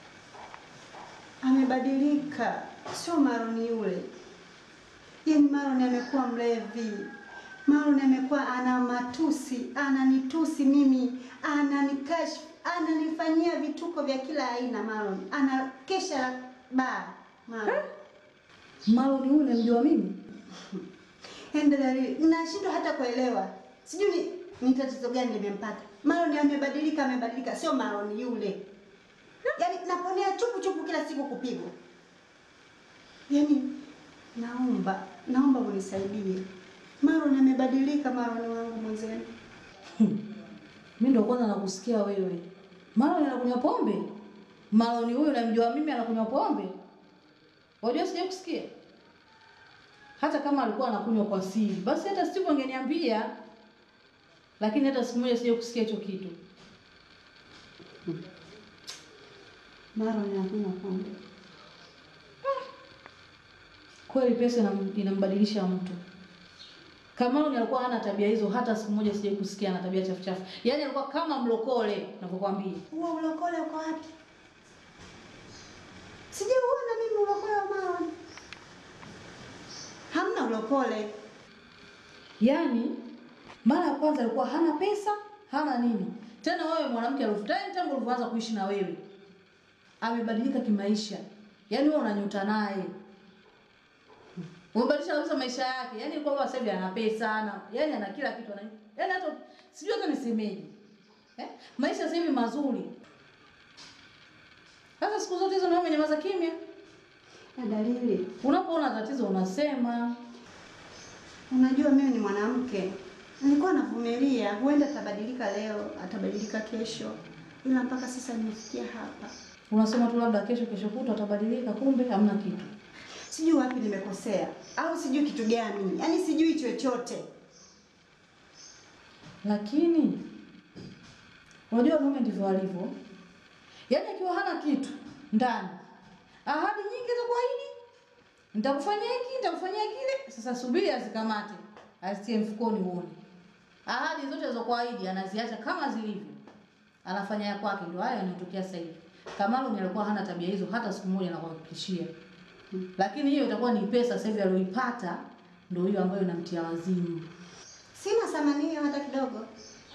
amebadilika, sio Maroni yule. Yaani Maron amekuwa mlevi, Maron amekuwa ana matusi, ananitusi mimi, ananikashfu, ananifanyia vituko vya kila aina. Maron anakesha baa. Maron Maroni huyu namjua mimi? Endelea, nashindwa hata kuelewa, sijui ni, ni tatizo gani limempata. Maroni amebadilika, amebadilika, sio Maroni yule. Yaani naponea chupu chupu kila siku kupigwa. Yaani naomba, naomba unisaidie. Maroni amebadilika, Maroni wangu mwenzenu. Mimi ndo kwanza nakusikia wewe. Maroni anakunywa pombe? Maroni huyu namjua mimi anakunywa pombe? Wajua sija kusikia. Hata kama alikuwa anakunywa kwa siri, basi hata Steve angeniambia. Lakini hata siku moja sija kusikia hicho kitu. Maroni anakunywa pombe. Kweli pesa inam- inambadilisha mtu. Kamaruni alikuwa hana tabia hizo, hata siku moja sijai kusikia ana tabia chafu chafu. Yaani alikuwa kama mlokole, navyokwambia. Huo ulokole uko wapi? Sijauona mimi ulokole wa Maroni. Hamna ulokole. Yaani mara ya kwanza alikuwa hana pesa, hana nini. Tena wewe mwanamke alifutani tangu ulivyoanza kuishi na wewe. Amebadilika kimaisha. Yaani wewe unanyuta naye. Umebadilisha kabisa maisha yake. Yaani kwamba sasa hivi ana pesa, ana yaani ana kila kitu ana. Yaani hata sijui hata nisemeje. Eh? Maisha sasa hivi mazuri. Sasa siku zote hizo na wewe umenyamaza kimya. Na dalili. Unapoona tatizo unasema. Unajua mimi ni mwanamke, nilikuwa navumilia, huenda atabadilika leo, atabadilika kesho, ila mpaka sasa nimefikia hapa. Unasema tu labda kesho kesho kutwa atabadilika, kumbe hamna kitu. Sijui wapi nimekosea au sijui kitu gani, yaani sijui chochote. Lakini unajua mume ndivyo alivyo. Yaani akiwa hana kitu ndani, ahadi nyingi za kuahidi, nitakufanyia hiki, nitakufanyia kile. Sasa subiri azikamate, azitie mfukoni uone. Ahadi zote za kuahidi anaziacha kama zilivyo, anafanya ya kwake. Ndio haya yanayotokea sasa hivi. Kamalu alikuwa hana tabia hizo hata siku moja, nakuhakikishia. Lakini hiyo itakuwa ni pesa sasa hivi aliyoipata, ndio hiyo ambayo inamtia wazimu. Sina thamani hiyo hata kidogo.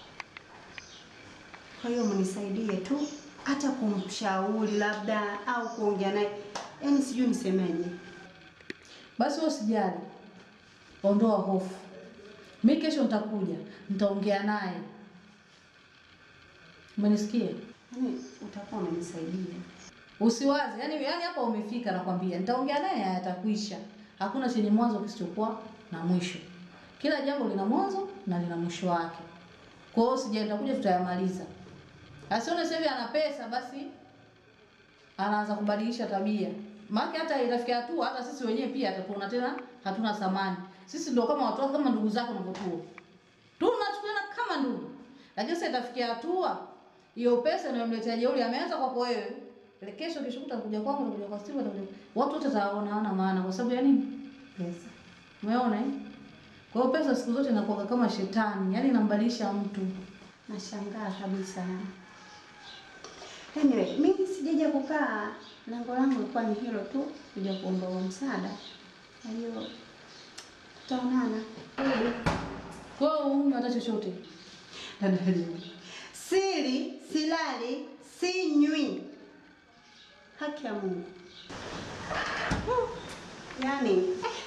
Kwa hiyo mnisaidie tu, hata kumshauri labda au kuongea naye, yaani sijui nisemeje. Basi wewe usijali, ondoa hofu. Mi kesho nitakuja, nitaongea naye. Umenisikia? Yaani utakuwa umenisaidia. Usiwaze, yani yani hapa umefika, nakwambia nitaongea naye, yatakuisha. Hakuna chenye mwanzo kisichokuwa na mwisho. Kila jambo lina mwanzo na lina mwisho wake. Kwa hiyo usijali, nitakuja tutayamaliza. Asione sasa hivi ana pesa basi anaanza kubadilisha tabia. Maana hata itafikia hatua hata sisi wenyewe pia atatuona tena hatuna thamani. Sisi ndio kama watu kama ndugu zako unavyotua. Tunachukuliana kama ndugu. Lakini sasa itafikia hatua hiyo pesa inayomletea jeuri ameanza kwako wewe. Ile Kesho kesho utakuja kwangu, utakuja kwa Steve, utakuja. Watu wote wataona hana maana kwa sababu ya nini? Pesa. Umeona eh? Kwa hiyo pesa siku zote inakuwa kama shetani, yani inambadilisha mtu. Nashangaa kabisa. Anyway, mimi sijaja kukaa, lengo langu lilikuwa ni hilo tu, kuja kuomba huo msaada. Kwa hiyo tutaonana. Kwa hiyo huna hata chochote. Dada Halima. Sili, silali, sinywi. Haki ya Mungu. Huh. Yaani eh.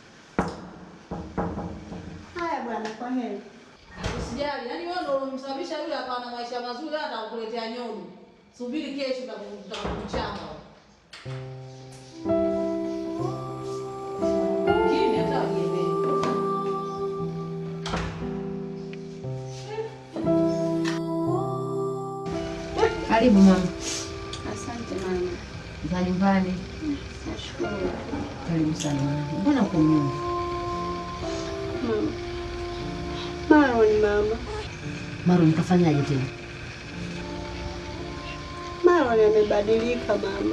Haya bwana, kwa heri. Usijali, yani wewe ndio umemsababisha yule akawa na maisha mazuri hata atakuletea nyoni. Subiri kesho utakuchanga. Kimya hata wajielewe. Karibu mama. Asante mama. Za nyumbani. Nashukuru. Karibu sana mama. Mbona uko nyuma? Mama. Maroni mama. Maro nikafanyaje tena? Marwan amebadilika mama.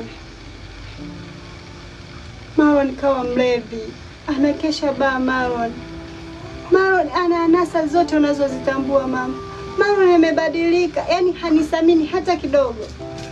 Marwan kawa mlevi, anakesha baa. Marwan Marwan ana anasa zote unazozitambua mama. Marwan amebadilika, yani hanisamini hata kidogo.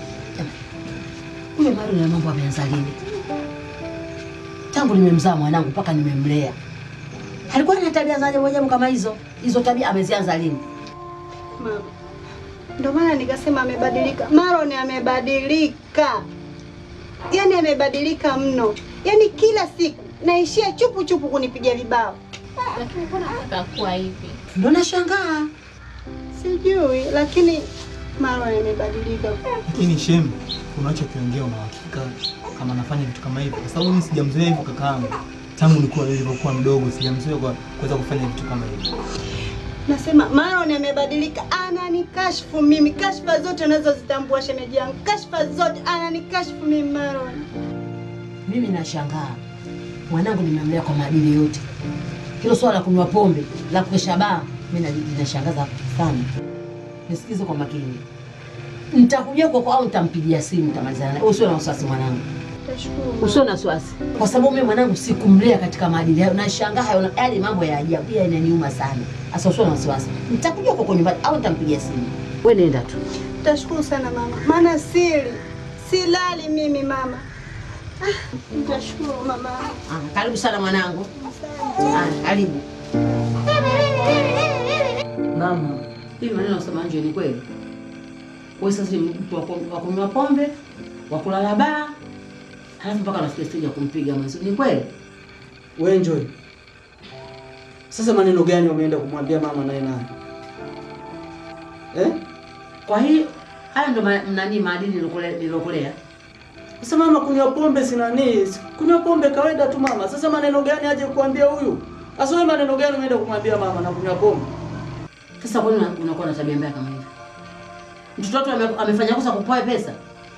Huyo bado na mambo ameanza lini? Tangu nimemzaa mwanangu mpaka nimemlea, alikuwa na tabia za ajabu ajabu kama hizo. Hizo tabia amezianza lini? Mama, ndio maana nikasema amebadilika. Marwan amebadilika, yaani amebadilika mno, yaani kila siku naishia chupu chupu kunipigia vibao. Lakini mbona akakuwa hivi? Ndio nashangaa. Sijui, lakini Marwan amebadilika. Lakini shem, unachokiongea una uhakika kama anafanya vitu kama hivyo? Kwa sababu mimi sijamzoea hivyo kakaangu. Tangu nilikuwa nilivyokuwa mdogo sijamzoea kwa kuweza kufanya vitu kama hivyo. Nasema Marwan amebadilika, ananikashfu mimi, kashfa zote unazozitambua shemeji yangu, kashfa zote ananikashfu mimi Marwan. Mimi nashangaa, mwanangu nimemlea kwa maadili yote. Hilo swala la kunywa pombe, la kuesha baa, mimi na- linashangaza sana. Nisikize kwa makini, nitakuja kwako au nitampigia simu, nitamalizana naye. Usiwe na wasiwasi mwanangu, Tashukuru. usiwe na wasiwasi, kwa sababu mimi mwanangu sikumlea katika maadili hayo. Nashangaa hayo yale mambo ya ajabu, pia inaniuma sana. Sasa usiwe na wasiwasi, nitakuja kwako nyumbani au nitampigia simu. Wewe nenda tu. Tashukuru sana mama, maana siri silali mimi mama. Ah, Nitashukuru mama. Ah, karibu sana mwanangu. Ah, karibu. Mama, Hivi maneno nasema nje ni kweli? Wewe sasa ni mtu wa ku- wa kunywa pombe, wa kulala baa, halafu mpaka nafikia stage ya kumpiga mwenzi. Ni kweli? we Joy. Sasa maneno gani umeenda kumwambia mama naye naye? Eh? Kwa hiyo haya ndo ma- nani maadili nilokule- nilokulea. Sasa mama, kunywa pombe si nani? si- Kunywa pombe kawaida tu mama. Sasa maneno gani aje kuambia huyu? Sasa wewe maneno gani umeenda kumwambia mama na kunywa pombe? Sasa kwa nini una- unakuwa na tabia mbaya kama hivi? Mtoto watu ame, amefanya kosa kupoa pesa.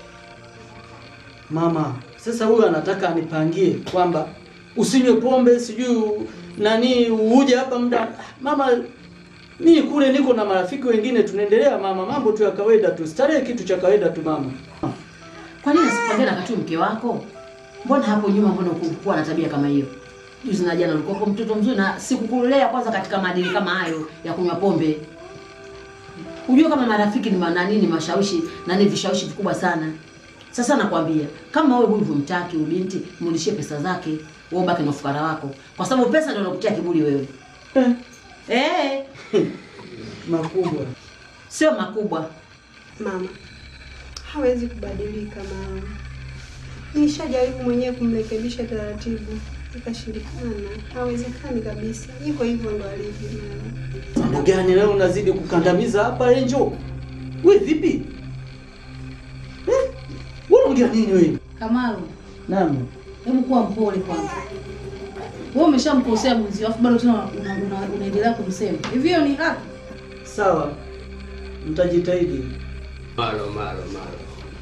Mama, sasa huyu anataka anipangie kwamba usinywe pombe, sijui nani uje hapa muda. Mama, mimi kule niko na marafiki wengine tunaendelea mama, mambo tu ya kawaida tu, starehe kitu cha kawaida tu mama. Kwa nini asipangie na katu mke wako? Mbona hapo nyuma mbona ukuwa na tabia kama hiyo? Juzi na jana ulikuwa mtoto mzuri na sikukulea kwanza katika maadili kama hayo ya kunywa pombe. Unajua kama marafiki ni manani ni mashawishi na ni vishawishi vikubwa sana. Sasa nakwambia kama wewe huyu humtaki ubinti, mrudishie pesa zake, wewe ubaki na ufukara wako. Kwa sababu pesa ndio inakutia kiburi wewe. Eh. Eh, Makubwa. sio makubwa. Mama hawezi kubadilika mama. Nishajaribu mwenyewe kumrekebisha taratibu, ikashindikana. Hawezekani kabisa, iko hivyo ndo alivyo mama. Mambo gani leo unazidi kukandamiza hapa Angel? Wewe vipi? Eh? Wewe unaongea nini wewe? Kamaru, Naam. hebu kuwa mpole kwanza. Wewe umeshamkosea mwenzio afu bado tena una- una- unaendelea kumsema. Hivi hiyo ni haki? Sawa. Mtajitahidi. Malo, malo, malo.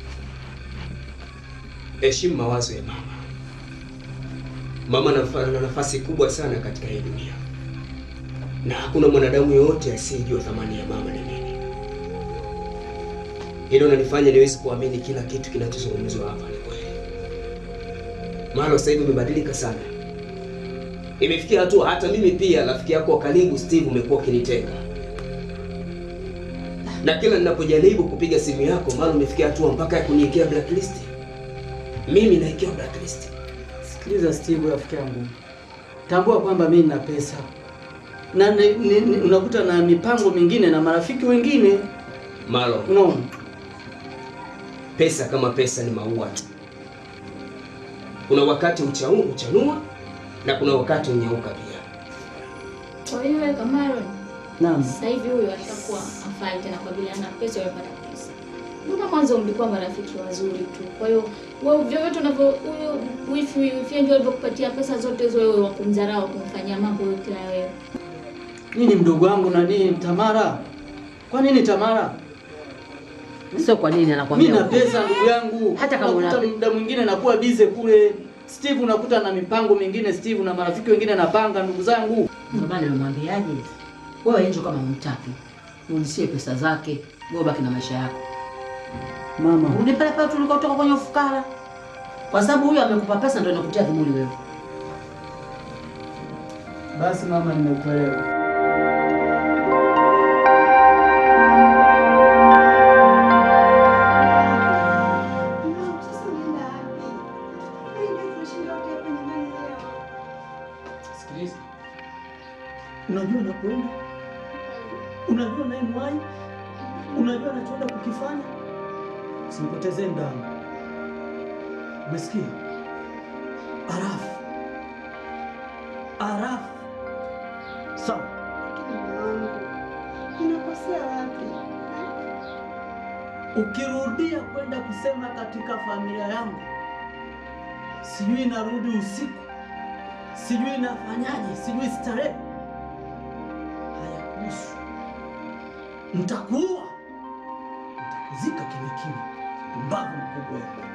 Heshimu mawazo ya mama. Mama anafa- ana nafasi kubwa sana katika hii dunia, na hakuna mwanadamu yoyote asiyejua thamani ya mama ni nini. Hilo nanifanya niwezi kuamini kila kitu kinachozungumzwa hapa ni kweli. Malo, sasa hivi umebadilika sana, imefikia hatua hata mimi pia rafiki yako wa karibu Steve umekuwa ukinitenga na kila ninapojaribu kupiga simu yako mara umefikia hatua mpaka ya kuniwekea blacklist. Mimi nawekewa blacklist. Sikiliza Steve, rafiki yangu, tambua kwamba mimi nina pesa na ni, ni, ni, unakuta na mipango mingine na marafiki wengine, Malo, unaona. pesa kama pesa ni maua tu. Kuna wakati uchau, uchanua na kuna wakati unyauka pia. Kwa hiyo wewe Kamaron, Naam. sasa hivi huyu ashakuwa afai tena kwa vile ana pesa, wewe hana pesa. Mbona mwanzo mlikuwa marafiki wazuri tu? Kwa hiyo wewe vyovyote unavyo huyo wifi wifi ndio alivyokupatia pesa zote hizo, wewe wakumdharau, kumfanyia mambo yote na wewe. Nini mdogo wangu na nini Tamara? Kwa nini Tamara? Sio kwa nini anakwambia. Mimi na ukweli. pesa ndugu yangu. Hata kama unakuta una- muda mwingine nakuwa bize kule. Steve unakuta na mipango mingine Steve na marafiki wengine napanga ndugu zangu. Ndio maana nimwambiaje? Wewe Angel kama humtaki, mrudishie pesa zake, wewe baki na maisha yako. Mama, Rudi pale pale tulikotoka kwenye ufukara, kwa sababu huyu amekupa pesa ndio inakutia kiburi wewe. basi mama, nimekuelewa. Sikiliza, unajua nakwenda, unajua naye mwai, unajua anachoenda kukifanya, usinipotezee ndani. Umesikia? Arafu, arafu, sawa? Unakosea wapi? Ukirudia kwenda kusema katika familia yangu, sijui narudi usiku, sijui nafanyaje, sijui starehe, hayakuhusu. Nitakuua, nitakuzika kimya kimya, mbavu mkubwa wewe.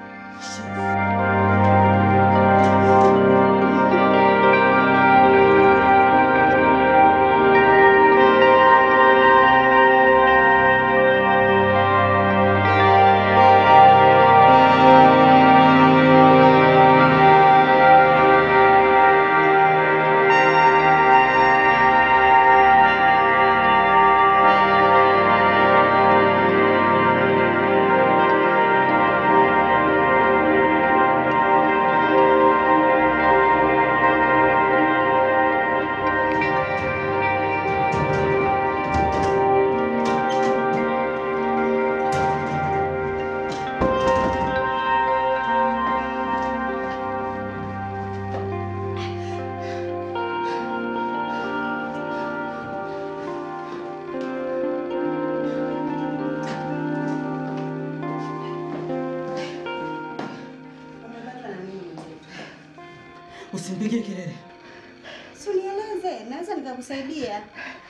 Usimpige kelele. Si unieleze, naweza nikakusaidia.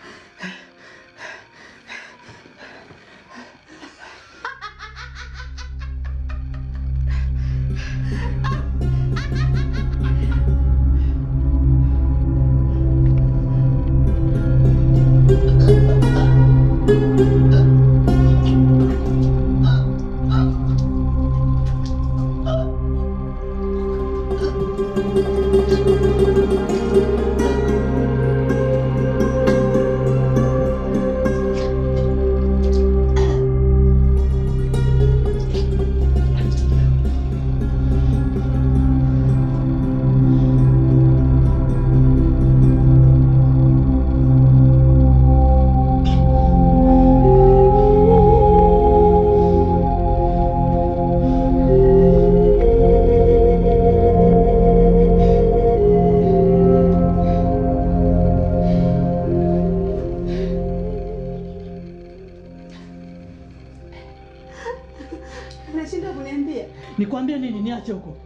Unashindwa kuniambia? Nikwambie nini? Niache huko.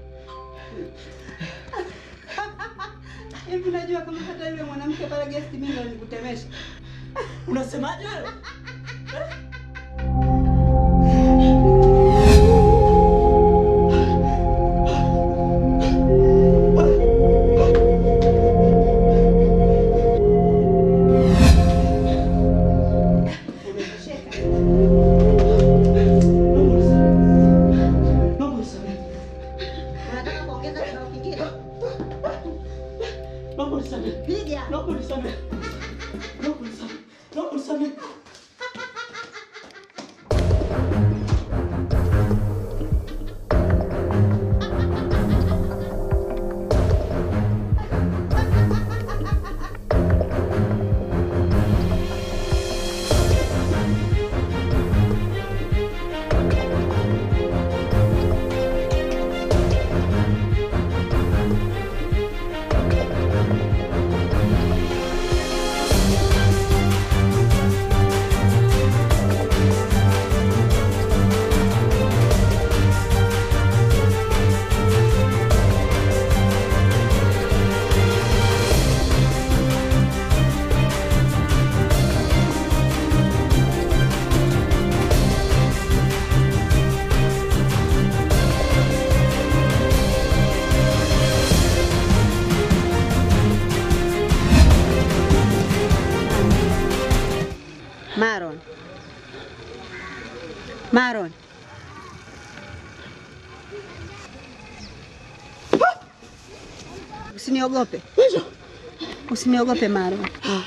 Hivi unajua kama hata yule mwanamke pale guest mimi ndo nikutemesha. Unasemaje wewe? Unataka kuongeza kibao kingine? Naomba unisamehe. Piga. Naomba unisamehe. Naomba unisamehe. Naomba unisamehe. Maron. Maron. Usiniogope, usiniogope Maron.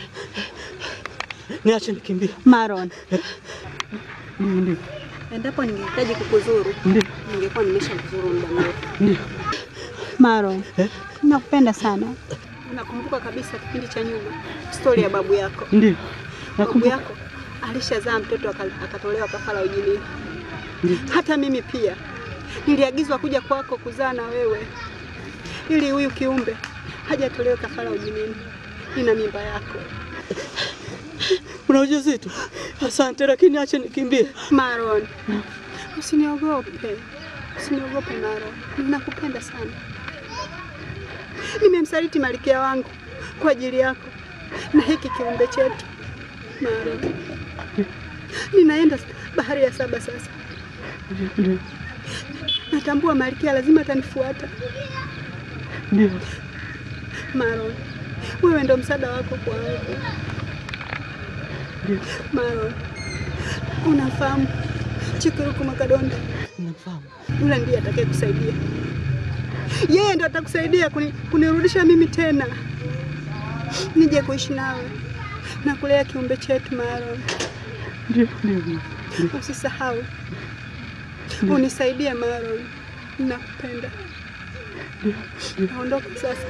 Niache nikimbie. Maron, Ndio. endapo ningehitaji kukuzuru, Ndio. ningekuwa nimeshakuzuru muda mrefu. Ndio. Maron, nakupenda sana. Nakumbuka kabisa kipindi cha nyuma, stori ya babu yako. Ndio. Babu yako alishazaa mtoto aka- akatolewa kafara ujinini. Ndio. Hata mimi pia niliagizwa kuja kwako kuzaa na wewe, ili huyu kiumbe hajatolewa kafara ujinini. Nina mimba yako. Una ujauzito? Asante, lakini acha nikimbie. Maron, usiniogope, usiniogope Maron, ninakupenda sana. Nimemsaliti malkia wangu kwa ajili yako na hiki kiumbe chetu Maron. Ninaenda bahari ya saba sasa. Ndio. Natambua malkia lazima atanifuata. Ndio. Maron, wewe ndo msaada wako kwangu. Ndio. Maron, unafahamu Chikuruku Makadonda? Nafahamu. Yule ndiye atakaye kusaidia. Yeye ndo atakusaidia kuni, kunirudisha mimi tena nije kuishi nawe na kulea kiumbe chetu Maron. Ndio, ndio. ndio. Usisahau, unisaidie Maron, nakupenda. Naondoka sasa.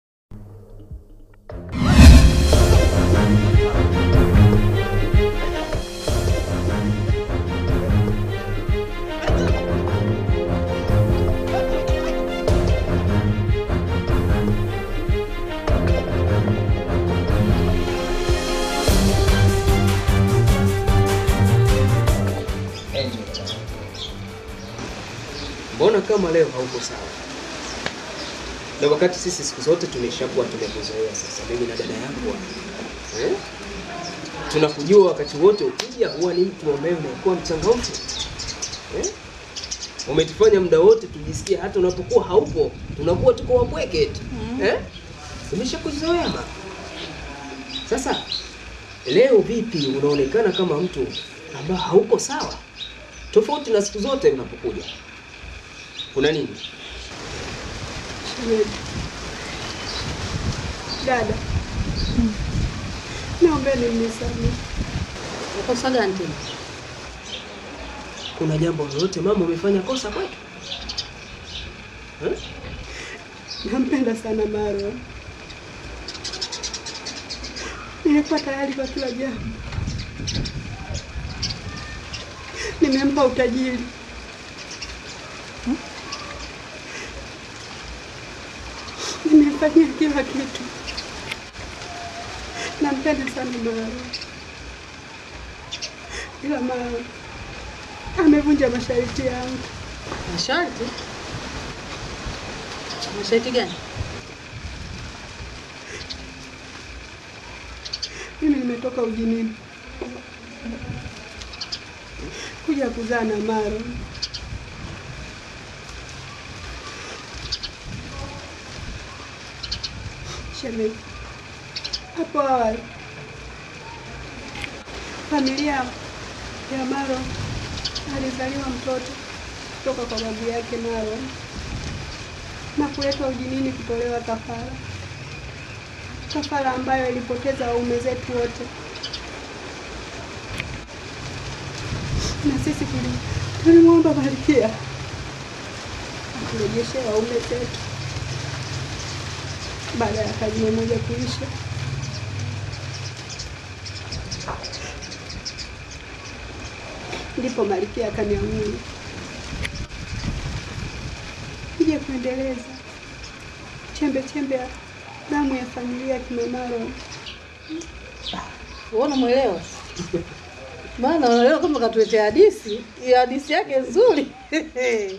Mbona kama leo hauko sawa? Na wakati sisi siku zote tumeshakuwa tumekuzoea sasa, mimi na dada yangu hapa. eh? Tunakujua wakati wote ukija huwa ni mtu ambaye unakuwa mchangamfu eh? Umetufanya muda wote tujisikie hata unapokuwa haupo tunakuwa tuko wapweke tu eh? Tumeshakuzoea ma. Sasa leo vipi unaonekana kama mtu ambaye hauko sawa, tofauti na siku zote unapokuja? Kuna nini? Shemeji. Dada, naombeni mnisamehe. Kosa gani tena? Kuna jambo lolote mama umefanya kosa kwetu? Eh? Nampenda sana Maro. Nilikuwa tayari kwa kila jambo. Nimempa utajiri. Nimemfanyia kila kitu. Nampenda sana Maro. Ila Maro amevunja masharti yangu. Masharti? Masharti gani? Mimi nimetoka ujinini kuja kuzaa na Maro. Shemeji, hapo awali familia ya Maro alizaliwa mtoto kutoka kwa babu yake Maro na kuletwa ujinini kutolewa kafara kafara ambayo ilipoteza waume zetu wote, na sisi tuli- tulimwomba Malkia aturejeshe waume zetu baada ya karne moja kuisha. Ndipo Malkia akaniamuru nije kuendeleza chembe chembe ya damu ya familia ya kina Maro. Wewe unamwelewa? Maana unaelewa kama katuletea hadithi, hiyo hadithi yake nzuri. Eh?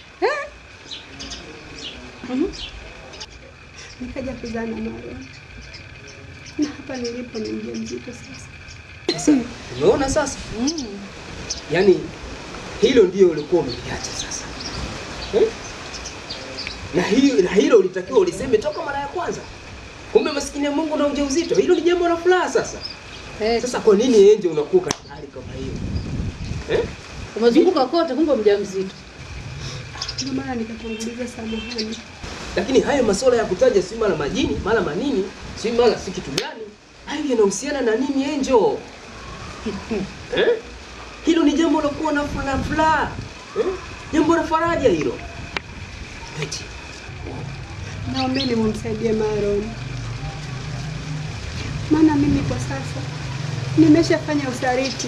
Mhm. Nikaja kuzaa na Maro na hapa nilipo ni mjamzito sasa. Sasa umeona sasa? Yaani hilo ndio ulikuwa umeliacha sasa. Eh? Na hiyo na hilo ulitakiwa uliseme toka mara ya kwanza. Kumbe maskini ya Mungu na ujauzito, hilo ni jambo la furaha sasa. Sasa kwa nini enje unakuwa katika hali kama hiyo? Eh? Umezunguka kote kumbe mjamzito. Ndio maana nikatanguliza samahani. lakini hayo masuala ya kutaja si mara majini mara manini si mara si kitu gani, hayo yanahusiana na nini Angel? eh? Hilo ni jambo la kuwa na furaha furaha, eh? jambo la faraja hilo. Eti Naombeni mumsaidie Maron, maana mimi kwa sasa nimeshafanya usaliti,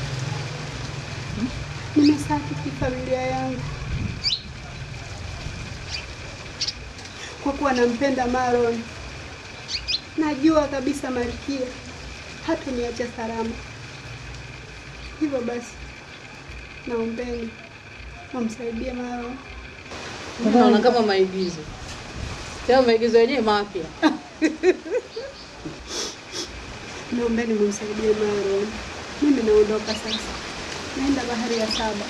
nimesafiki familia yangu kwa kuwa nampenda Maron. Najua kabisa Malkia hatuniacha salama, hivyo basi naombeni mumsaidie Maron. Naona kama maigizo. Tena maigizo yenyewe mapya. Naombeni mumsaidie Maron. Mimi naondoka sasa, naenda bahari ya saba.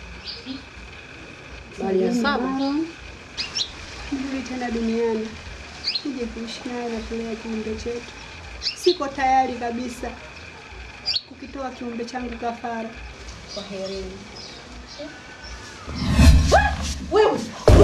Bahari ya saba? Maron, nirudi tena duniani nije kuishi naye na kulea kiumbe chetu. Siko tayari kabisa kukitoa kiumbe changu kafara. Kwaherini. Wewe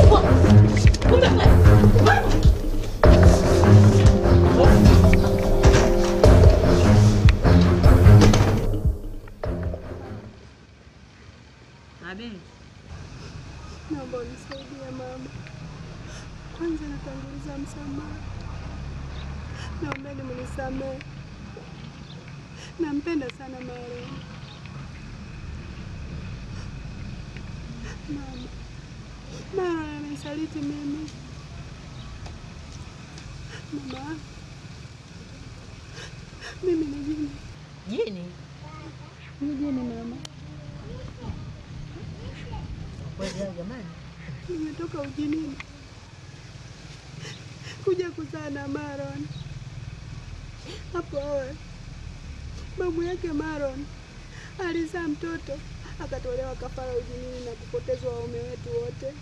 Abe, Naomba unisaidie mama. Kwanza natanguliza msamaha. Naombeni mnisamehe. Nampenda sana Maron. Mama, Maron amenisaliti mimi. Mama, mimi ni jini. jini Ni jini mama. wewe jamani, Nimetoka ujinini kuja kuzaa na Maron. Hapo awali babu yake Maron alizaa mtoto akatolewa kafara ujinini na kupotezwa waume wetu wote.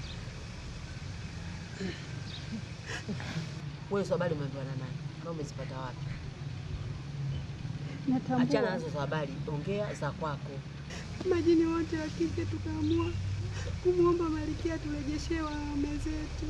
wewe hizo habari umeambiwa na nani na umezipata wapi? Natambua Achana nazo za habari, ongea za kwako. majini wote wa kike tukaamua kumwomba Malkia turejeshee waume zetu.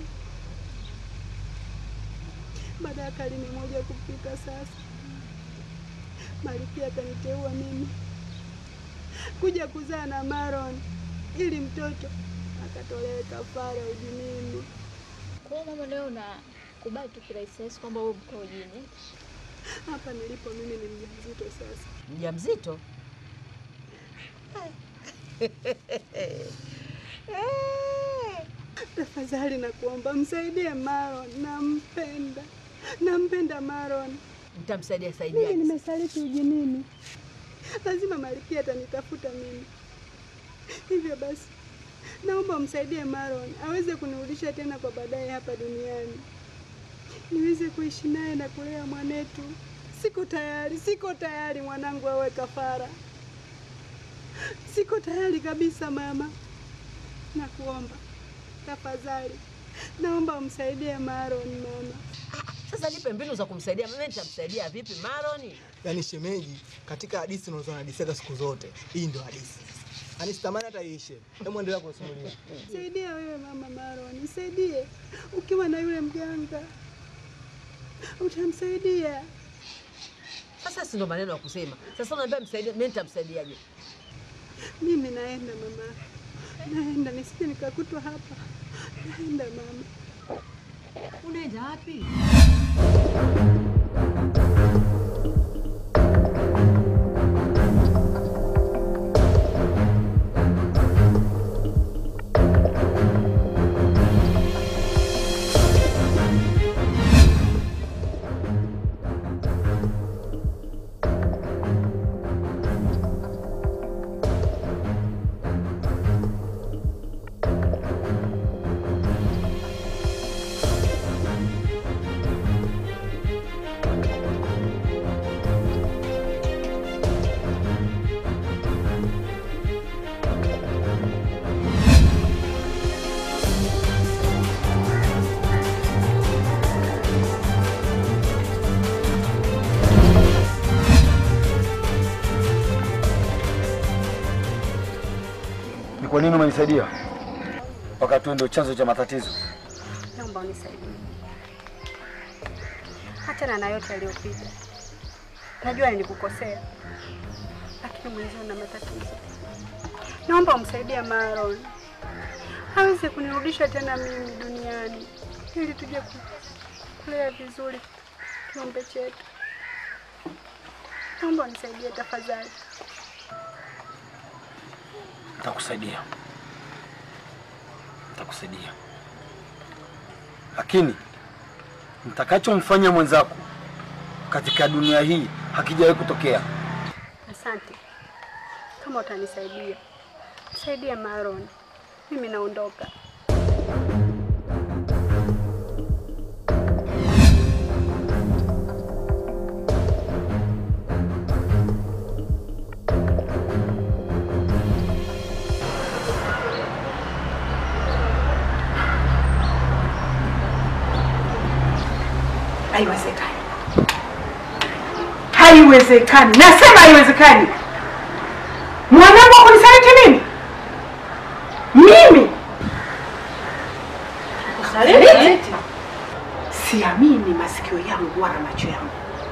Baada ya karne moja kupita sasa, Malkia akaniteua mimi kuja kuzaa na Maron ili mtoto akatolewe kafara ujinini. Kwa hiyo mama, leo nakubali tu kirahisi rahisi kwamba wewe mko ujini. Hapa nilipo mimi ni mjamzito sasa. Mjamzito? Tafadhali nakuomba msaidie Maron, nampenda, nampenda Maron. Mtamsaidia Mimi saidia. nimesaliti ujinini, lazima Malkia atanitafuta mimi. Hivyo basi, naomba msaidie Maron aweze kunirudisha tena kwa baadaye hapa duniani, niweze kuishi naye na kulea mwanetu. Siko tayari, siko tayari mwanangu awe kafara. Siko tayari kabisa mama, nakuomba tafadhali, naomba umsaidie Maron mama. Sasa nipe mbinu za kumsaidia. Mimi nitamsaidia vipi Maroni? Yaani shemeji, katika hadithi unazonadisiaga siku zote, hii ndio hadithi. Yaani sitamani hata iishe. Hebu endelea kusimulia. Saidia wewe mama Maron, nisaidie. Ukiwa na yule mganga utamsaidia. Sasa si ndo maneno ya kusema. Sasa unaambia msaidia, mimi nitamsaidiaje? Mimi naenda mama, naenda nisije nikakutwa hapa. Naenda mama. Unaenda wapi? Ni kwa nini umenisaidia wakati wewe ndio chanzo cha matatizo? naomba unisaidie. Achana na yote yaliyopita. Najua nilikukosea, lakini mwenzio na matatizo. Naomba umsaidie Maron aweze kunirudisha tena mimi duniani ili tuje ku- kulea vizuri kiumbe chetu. Naomba unisaidie tafadhali. Nitakusaidia, nitakusaidia, lakini nitakachomfanya mwenzako katika dunia hii hakijawahi kutokea. Asante. Kama utanisaidia, msaidie Maron. Mimi naondoka. Haiwezekani, haiwezekani, nasema haiwezekani. Mwanangu kunisaliti mimi, mimi kusaliti? Siamini masikio yangu wala macho yangu.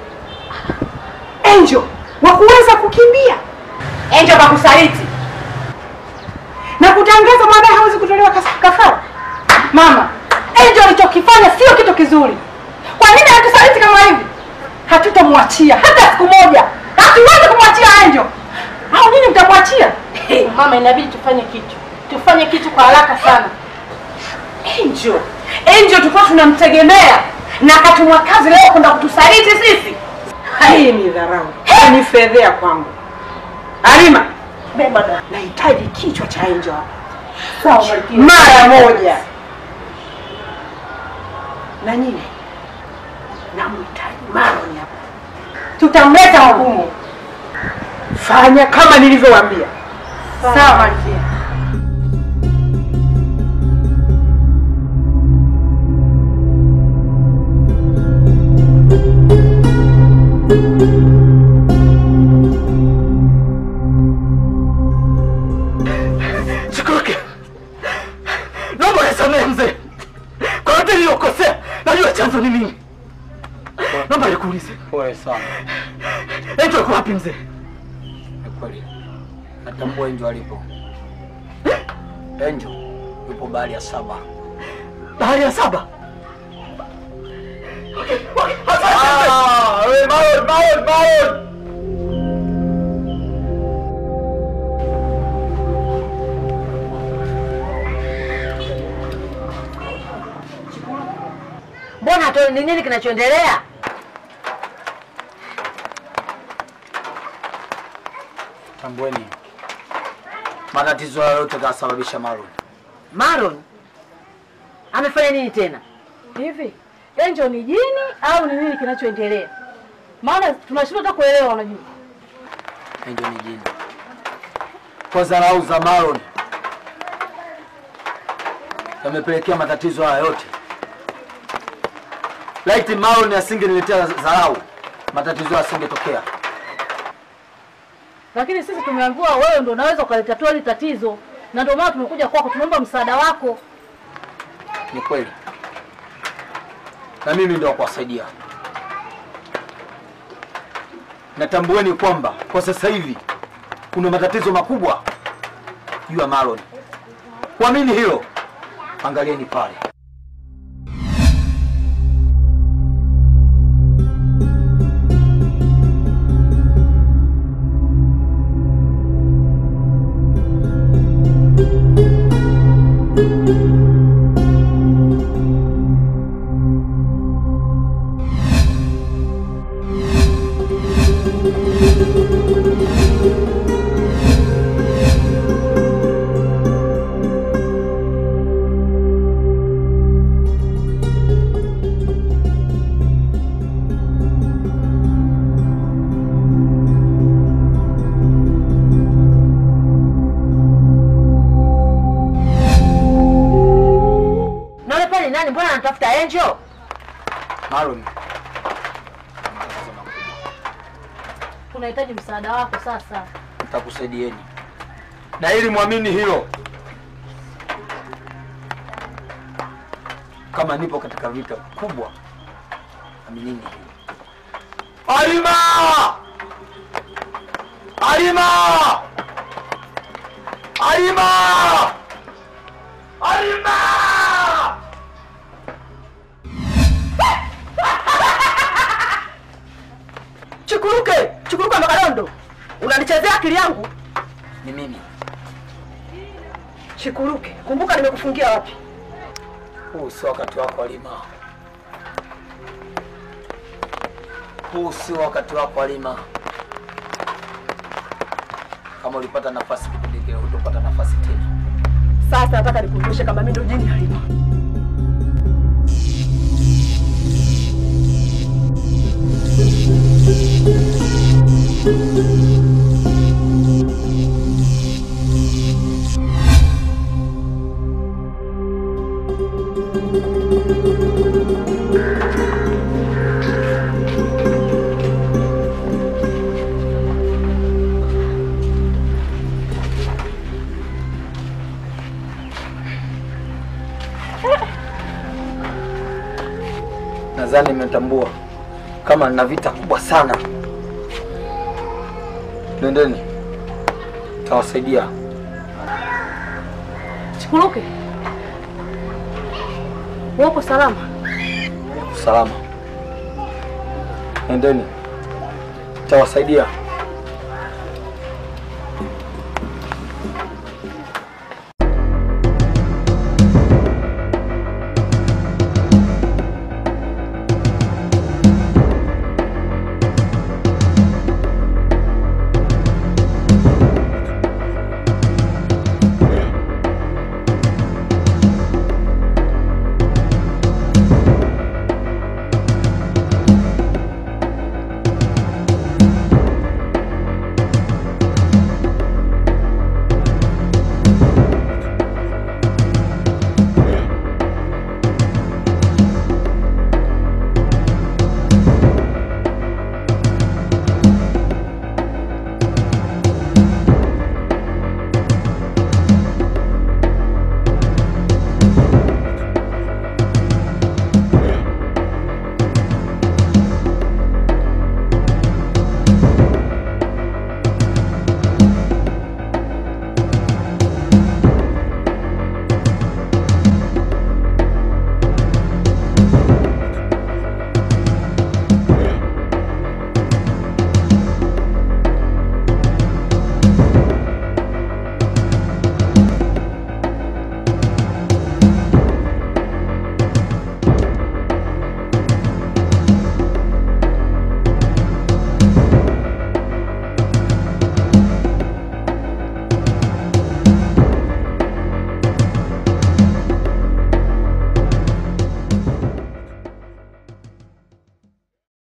Angel wa kuweza kukimbia, Angel kakusaliti na kutangaza mwanae hawezi kutolewa kas- kafara. Mama, Angel alichokifanya sio kitu kizuri. Kwa nini atusaliti kama hivi? Hatutamwachia hata siku moja, hatuwezi kumwachia Angel. Au nini mtamwachia? Mama, inabidi tufanye kitu, tufanye kitu kwa haraka sana. Angel, Angel tulikuwa tunamtegemea na akatumwa kazi leo kwenda kutusaliti sisi. Hii ni dharau, hii ni fedhea kwangu. Alima, beba da. Nahitaji kichwa cha Angel hapa. Sawa, Malkia. Mara moja. Na nyinyi namhitaji Maron hapa, tutamleta hukumu. Fanya kama nilivyowaambia. Sawa, Malkia. Chikuruke, naomba nisamehe mzee kwa yote niliyokosea. Najua chanzo ni mimi. Naomba nikuulize, Pole sana. Angel yuko wapi mzee? Ni kweli. Natambua Angel alipo. Angel yupo bahari ya saba. Bahari ya saba. Ah, wewe Maron, Maron, Maron. Mbona hatuoni ni nini kinachoendelea? Tambueni. Matatizo hayo yote kasababisha Maron. Maron amefanya nini tena? Hivi Angel ni jini au ni nini kinachoendelea? Maana tunashindwa hata kuelewa, unajua. Angel ni jini. Kwa dharau za Maron yamepelekea matatizo haya yote. Laiti Maron asingeniletea dharau, matatizo haya yasingetokea. Lakini sisi tumeambiwa wewe ndio unaweza ukalitatua hili tatizo, na ndio maana tumekuja kwako, tunaomba msaada wako. Ni kweli, na mimi ndio wa kuwasaidia. Natambueni kwamba kwa sasa hivi kuna matatizo makubwa juu ya Maron. Kuamini hilo, angalieni pale. Na yule pale nani? Mbona anatafuta Angel? Maron, Tunahitaji msaada wako sasa. nitakusaidieni, na ili mwamini hilo, kama kama nipo katika vita kubwa. Aminini hilo. Alima! Alima! Alima! Alima! Chukuruke, chukuruka Magalondo, unanichezea akili yangu. Ni mimi. Chikuruke, kumbuka nimekufungia wapi. Huu sio wakati wako Alima. Huu sio wakati wako Alima. Kama ulipata nafasi kipindi kile, hutopata nafasi tena. Sasa nataka nikumbushe kama mimi ndo jini Halima. Nadhani mmetambua kama nina vita kubwa sana. Nendeni, tawasaidia. Chikuruke, upo salama? Salama. Nendeni, tawasaidia.